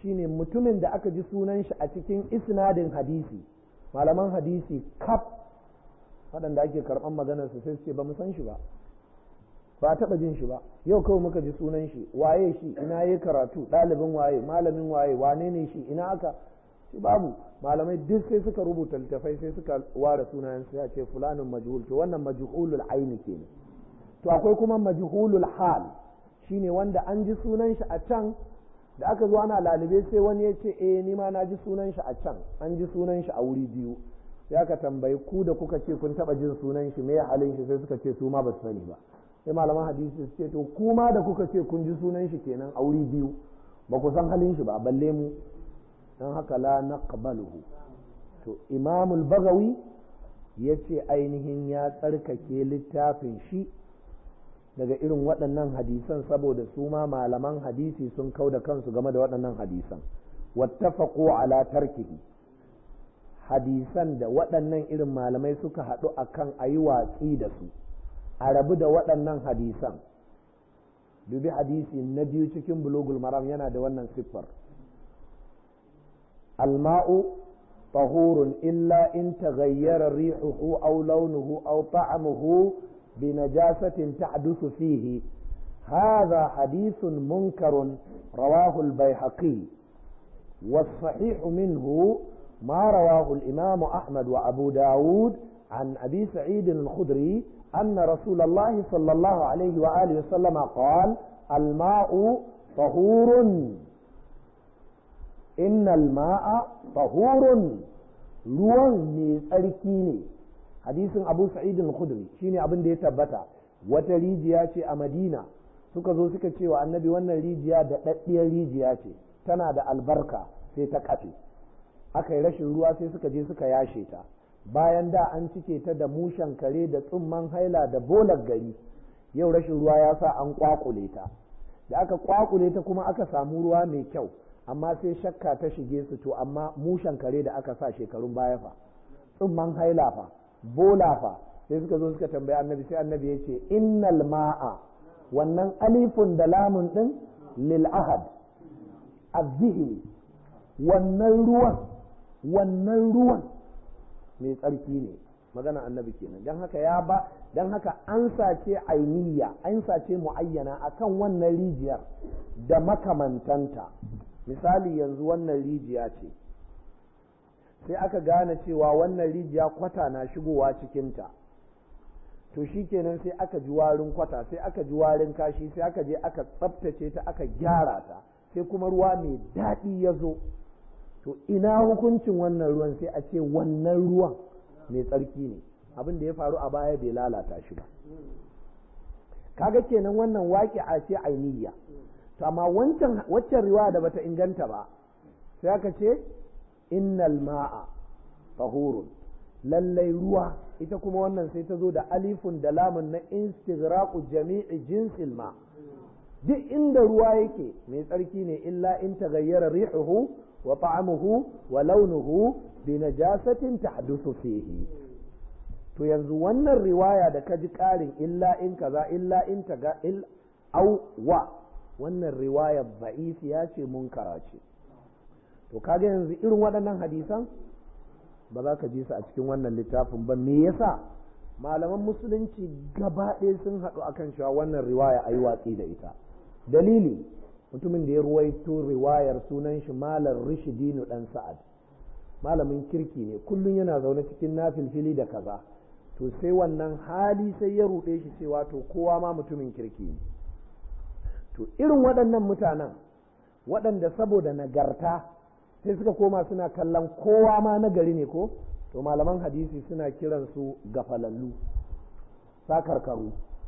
shine mutumin da aka ji sunan shi a cikin isnadin hadisi malaman hadisi kaf waɗanda ake karɓan maganar su sai su ce ba mu san shi ba ba a taɓa jin shi ba yau kawai muka ji sunan shi waye shi ina yi karatu ɗalibin waye malamin waye wane ne shi ina aka shi babu malamai duk sai suka rubuta littafai sai suka ware sunayen sai a ce fulanin majhul to wannan majhulul aini kenan to akwai kuma majhulul hal shine wanda an ji sunan shi a can da aka zo ana lalube sai wani ya ce eh ni ma na ji sunan shi a can an ji sunan shi a wuri biyu sai aka tambayi ku da kuka ce kun taba jin sunan shi me halin shi sai suka ce su ma ba su sani ba sai malaman hadisi su ce to ku ma da kuka ce kun ji sunan shi kenan a wuri biyu ba ku san halin shi ba balle mu dan haka la naqbaluhu to imamul bagawi yace ainihin ya tsarkake littafin shi daga irin waɗannan hadisan saboda su ma malaman hadisi sun kau da kansu game da waɗannan hadisan wattafaqu ala tarkihi hadisan da waɗannan irin malamai suka haɗu akan a yi watsi da su a rabu da waɗannan hadisan dubi hadisi na biyu cikin bulugul maram yana da wannan siffar alma'u tahurun illa in taghayyara rihuhu aw launuhu aw ta'amuhu بنجاسة تحدث فيه هذا حديث منكر رواه البيهقي والصحيح منه ما رواه الإمام أحمد وأبو داود عن أبي سعيد الخدري أن رسول الله صلى الله عليه وآله وسلم قال الماء طهور إن الماء طهور ruwan mai tsarki ne hadisin abu sa'id al-khudri shine abin da ya tabbata wata rijiya ce a madina suka zo suka ce wa annabi wannan rijiya da daddiyar rijiya ce tana da albarka sai ta kafe aka yi rashin ruwa sai suka je suka yashe ta bayan da an cike ta da mushen kare da tsumman haila da bolar gari yau rashin ruwa ya sa an kwakule ta da aka kwakule ta kuma aka samu ruwa mai kyau amma sai shakka ta shige su to amma mushen kare da aka sa shekarun baya fa tsumman haila fa bola fa sai suka zo suka tambaya annabi sai annabi ya ce innal ma'a wannan alifun da lamun din lil ahad azzihi wannan ruwan wannan ruwan mai tsarki ne magana annabi kenan dan haka ya ba dan haka an sace ainiya an sace muayyana akan wannan rijiyar da makamantanta misali yanzu wannan rijiya ce sai aka gane cewa wannan rijiya kwata na shigowa cikinta to shi kenan sai aka ji warin kwata sai aka ji warin kashi sai aka je aka tsaftace ta aka gyara ta sai kuma ruwa mai daɗi ya zo to ina hukuncin wannan ruwan sai a ce wannan ruwan mai tsarki ne abin da ya faru a baya bai lalata shi ba kaga kenan wannan waƙi a ce ainiya to amma wancan waccan riwaya da bata inganta ba sai aka ce innal ma'a tahurun lallai ruwa ita kuma wannan sai ta zo da alifun da lamun na istighraqu jami'i jinsil ma duk inda ruwa yake mai tsarki ne illa in taghayyara rihuhu wa ta'amuhu wa launuhu bi najasatin tahdusu fihi to yanzu wannan riwaya da ka ji ƙarin illa in kaza illa in taga il au wa wannan riwaya ya ce munkara ce to kaga yanzu irin waɗannan hadisan ba za ka ji su a cikin wannan littafin ba me yasa malaman musulunci gaba ɗaya sun haɗu akan cewa wannan riwaya a yi watsi da ita dalili mutumin da ya ruwaito riwayar sunan shi malam rishidinu ɗan sa'ad malamin kirki ne kullum yana zaune cikin nafilfili da kaza to sai wannan hali sai ya ruɗe shi cewa to kowa ma mutumin kirki ne to irin waɗannan mutanen waɗanda saboda nagarta sai suka koma suna kallon kowa ma nagari ne ko to malaman hadisi suna kiransu gafalallu sakarkaru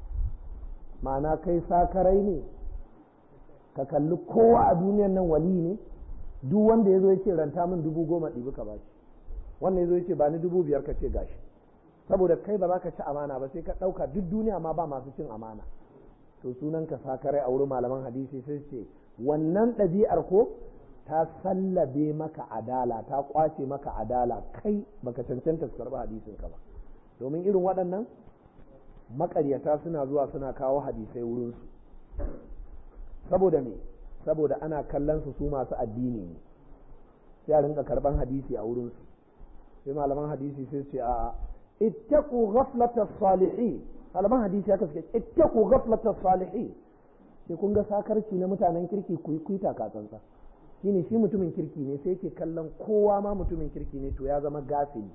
ma'ana kai sakarai ne ka kalli kowa a duniyan nan wali ne duk wanda ya zo ya ce ranta min dubu goma ɗibi ka bashi wannan ya zo ya ce ba ni dubu biyar ka ce gashi saboda kai ba za ka ci amana ba sai ka ɗauka duk duniya ma ba masu cin amana to sunan ka sakarai a wurin malaman hadisi sai ce wannan ɗabi'ar ko ta sallabe maka adala ta kwace maka adala kai baka cancanta su karɓi hadisin ka ba domin irin waɗannan maƙaryata suna zuwa suna kawo hadisai wurinsu saboda me saboda ana kallon su su masu addini ne sai a rinka karban hadisi a wurin su sai malaman hadisi sai ce a ittaqu ghaflata salihin malaman hadisi haka suke ittaqu ghaflata salihin sai kun ga sakarci na mutanen kirki ku yi kuita katsantsa shine shi mutumin kirki ne sai yake kallon kowa ma mutumin kirki ne to ya zama gafili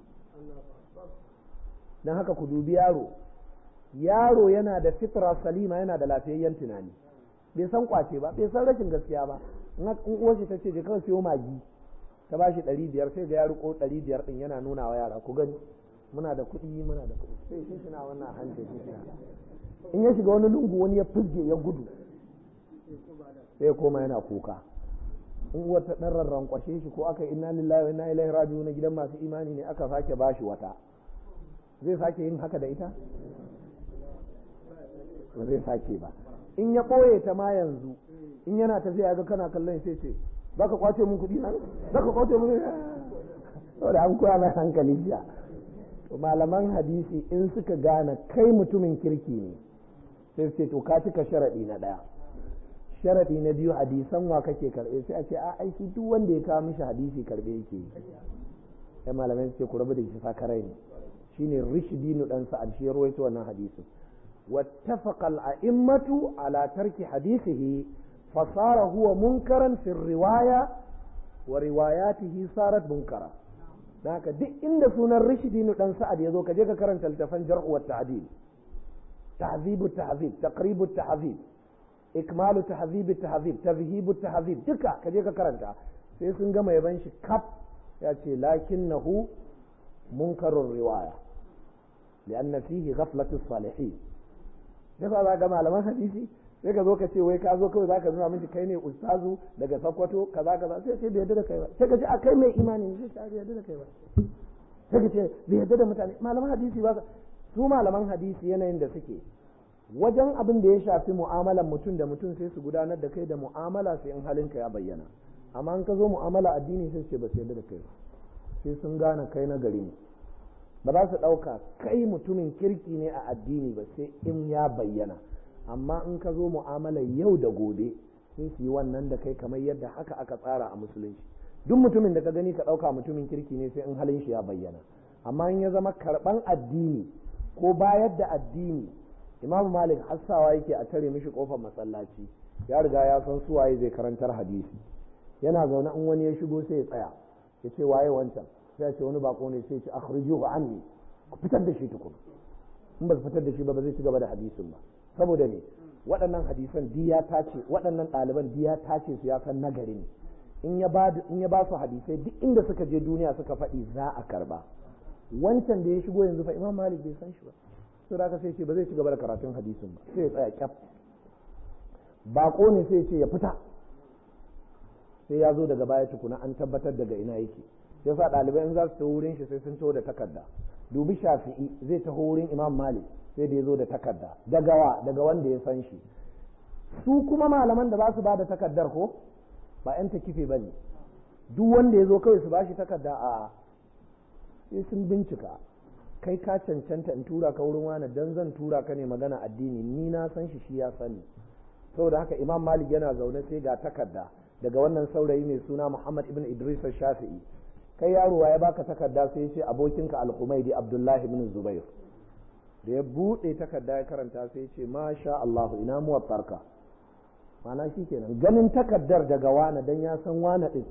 don haka ku dubi yaro yaro yana da fitra salima yana da lafiyayyen tunani bai san kwace ba bai san rashin gaskiya ba in uwar shi ta ce je kawai siyo magi ta ba shi ɗari biyar sai ga ya riko ɗari biyar ɗin yana nuna wa yara ku gani muna da kuɗi muna da kuɗi sai shi suna wannan hanci shi in ya shiga wani lungu wani ya fizge ya gudu sai ya koma yana kuka in uwar ta ɗan rarrankwashe shi ko aka inna lillahi wa inna ilaihi raji'un na gidan masu imani ne aka sake bashi wata zai sake yin haka da ita ba zai sake ba in ya ɓoye ta ma yanzu in yana tafiya ga kana kallon sai ce za ka kwace mun kuɗi nan za ka kwace mun saboda an koya mai hankali jiya to malaman hadisi in suka gane kai mutumin kirki ne sai ce to ka cika sharaɗi na ɗaya sharaɗi na biyu hadisan wa kake karɓe sai a ce a aiki duk wanda ya kawo mishi hadisi karɓe yake yi sai malamai su ce ku rabu da shi sakarai ne shine rishdinu dan sa'ad shi ya rawaito wannan hadisin wattafaqa al-a'immatu ala tarki hadithihi fasara huwa munkaran fi riwaya wa riwayatihi sarat munkara dan haka duk inda sunan rishdinu dan sa'ad yazo ka je ka karanta littafan jarh wa ta'dil tahzibu tahzib taqribu tahzib ikmalu tahzib tahzib tadhhibu tahzib duka ka je ka karanta sai sun gama yaban shi kaf ya ce lakinnahu munkarun riwaya lianna fihi ghaflatu salihin yasa za ga malaman hadisi sai ka zo ka ce wai ka zo kawai zaka nuna miki kai ne ustazu daga Sokoto kaza kaza sai ce bai yarda da kai ba sai ka ce a kai mai imani sai ce bai yarda da kai ba sai ka ce bai yarda da mutane malaman hadisi ba su malaman hadisi yanayin da suke wajen abin da ya shafi mu'amalan mutum da mutum sai su gudanar da kai da mu'amala sai in halinka ya bayyana amma in ka zo mu'amala addini sai ce ba su yarda da kai ba sai sun gane kai na gari ne ba za su ɗauka kai mutumin kirki ne a addini ba sai in ya bayyana amma in ka zo mu'amalar yau da gobe sai su yi wannan da kai kamar yadda haka aka tsara a musulunci duk mutumin da ka gani ka ɗauka mutumin kirki ne sai in halin shi ya bayyana amma in ya zama karɓan addini ko bayar da addini imamu malik hassawa yake a tare mishi kofar masallaci ya riga ya san suwaye zai karantar hadisi yana zaune in wani ya shigo sai ya tsaya ya ce waye wancan sai ya ce wani bako ne sai ya ce akhrijuhu anni ku fitar da shi tukun in ba su fitar da shi ba ba zai ci gaba da hadisin ba saboda ne waɗannan hadisan diya tace waɗannan ɗaliban diya tace su ya san nagari ne in ya ba in ya ba su hadisai duk inda suka je duniya suka faɗi za a karba wancan da ya shigo yanzu fa imam malik bai san shi ba sai da sai ce ba zai ci gaba da karatun hadisin ba sai ya tsaya kyaf bako ne sai ya ce ya fita sai ya zo daga baya tukuna an tabbatar daga ina yake ya sa ɗalibai in za su taho wurin shi sai sun taho da takarda dubi shafi'i zai taho wurin imam malik sai da ya zo da takarda daga wa daga wanda ya san shi su kuma malaman da za su ba da takardar ko ba yan takife ba ne duk wanda ya zo kawai su ba shi takarda a sai sun bincika kai ka cancanta in tura ka wurin wani dan zan tura ka ne magana addini ni na san shi shi ya sani saboda haka imam malik yana zaune sai ga takarda daga wannan saurayi mai suna muhammad ibn idris shafi'i kai yaro ya baka takarda sai ya ce abokinka al-humaidi abdullahi ibn zubair da ya buɗe takarda ya karanta sai ya ce masha allahu ina muwattarka mana shi kenan ganin takardar daga wane dan ya san wane din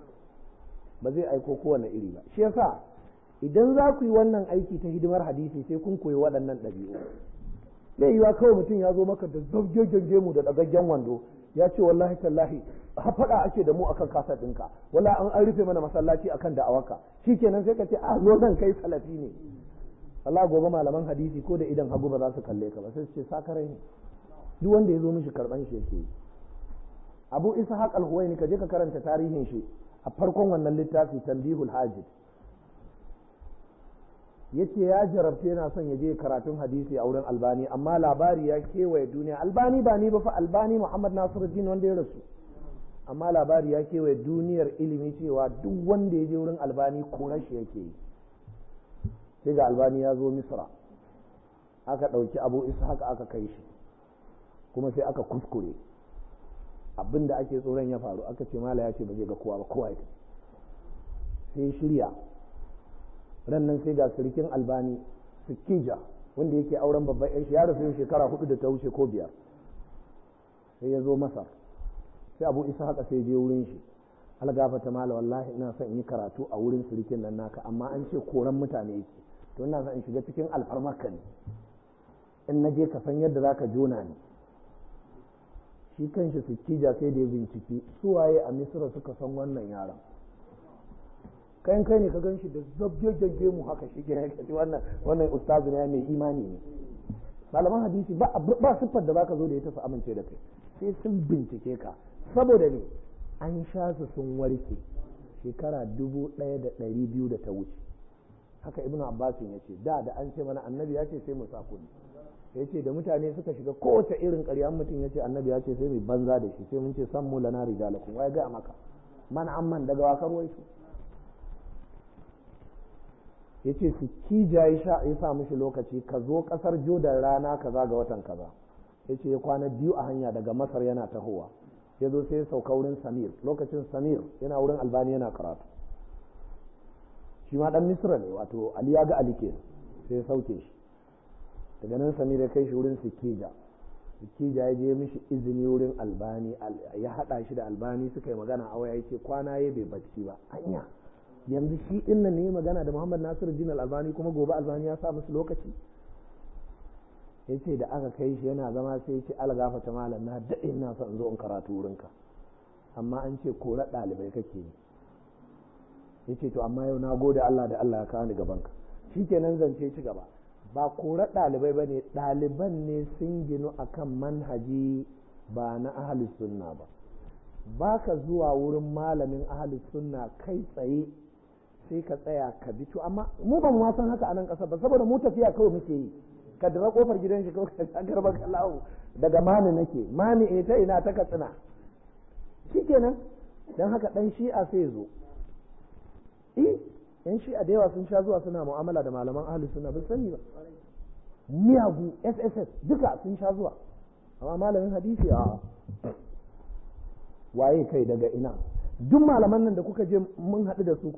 ba zai aiko kowane iri ba shi yasa idan za ku yi wannan aiki ta hidimar hadisi sai kun koyi waɗannan ɗabi'u zai yiwa kawai mutum ya zo maka da zabgegen gemu da ɗagaggen wando ya ce wallahi tallahi faɗa ake da mu akan kasar ɗinka wala an an rufe mana masallaci akan da'awarka shikenan sai ka ce a zo zan kai salafi ne Allah gobe malaman hadisi ko da idan hagu ba za su kalle ka ba sai su ce sakarai ne duk wanda ya zo mishi karɓan shi yake Abu Ishaq al-Huwaini ka je ka karanta tarihin shi a farkon wannan littafi Tanbihul Hajid yace ya jarabce yana son ya je karatun hadisi a wurin albani amma labari ya kewaye duniya albani ba ni ba fa albani muhammad nasiruddin wanda ya rasu amma labari ya kewaye duniyar ilimi cewa duk wanda ya je wurin albani korar shi yake yi sai ga albani ya zo misra aka ɗauki abu isa haka aka kai shi kuma sai aka kuskure abin da ake tsoron ya faru aka ce mala ya ce ba zai ga kowa ba kowa ya sai shirya ran nan sai ga sirikin albani sikija wanda yake auren babban yan shi ya rasu shekara hudu da ta wuce ko biyar sai ya zo masar sai abu isa haka sai je wurin shi algafata mala wallahi ina son in yi karatu a wurin sirikin nan naka amma an ce koran mutane yake to ina son in shiga cikin alfarmarka ne in na je ka san yadda zaka jona ni shi kanshi sikija sai da ya bincike suwaye a misira suka san wannan yaron kayan kai ne ka gan shi da zabgegge mu haka shi ke kaci wannan wannan ustazu ne mai imani ne malaman hadisi ba ba siffar da baka zo da ita su amince da kai sai sun bincike ka saboda ne an sha su sun warke shekara dubu ɗaya da ɗari biyu da ta wuce haka ibnu abbasin ya ce da da an ce mana annabi ya ce sai mu sa kuɗi ya ce da mutane suka shiga kowace irin ƙarya mutum ya ce annabi ya ce sai mai banza da shi sai mun ce san mu lana rijalakum wai ga maka man amman daga wakar waisu ya ce su kija ya sa mishi lokaci ka zo kasar jordan rana kaza ga watan kaza ya ce ya kwana biyu a hanya daga masar yana tahowa ya zo sai ya sauka wurin samir lokacin samir yana wurin albani yana karatu shi ma dan misra ne wato ali ya ga ali ke sai ya sauke shi daga nan samir ya kai shi wurin sikija sikija ya je mishi izini wurin albani ya hada shi da albani suka yi magana a waya yake kwana ya bai bacci ba hanya yanzu shi din nan ne magana da Muhammad Nasiru Din Albani kuma gobe Albani ya sa musu lokaci yace da aka kai shi yana zama sai ya ce algafa ta malam na daɗe ina son zo in karatu wurinka amma an ce kora ɗalibai kake yi yace to amma yau na gode Allah da Allah ya kawo ni gaban ka shikenan zance ci gaba ba kora ɗalibai bane ɗaliban ne sun ginu akan manhaji ba na ahli sunna ba baka zuwa wurin malamin ahli sunna kai tsaye sai ka tsaya ka bi to amma mu ban ma san haka a nan ƙasa ba saboda mu tafiya kawai muke yi ka dira kofar gidan shi kawai ka garba kallahu daga mani nake mani eh ta ina ta katsina shikenan dan haka dan shi'a sai zo eh yan shi'a da yawa sun sha zuwa suna mu'amala da malaman ahli sunna ba sani ba miyagu sss duka sun sha zuwa amma malamin hadisi a waye kai daga ina duk malaman nan da kuka je mun haɗu da su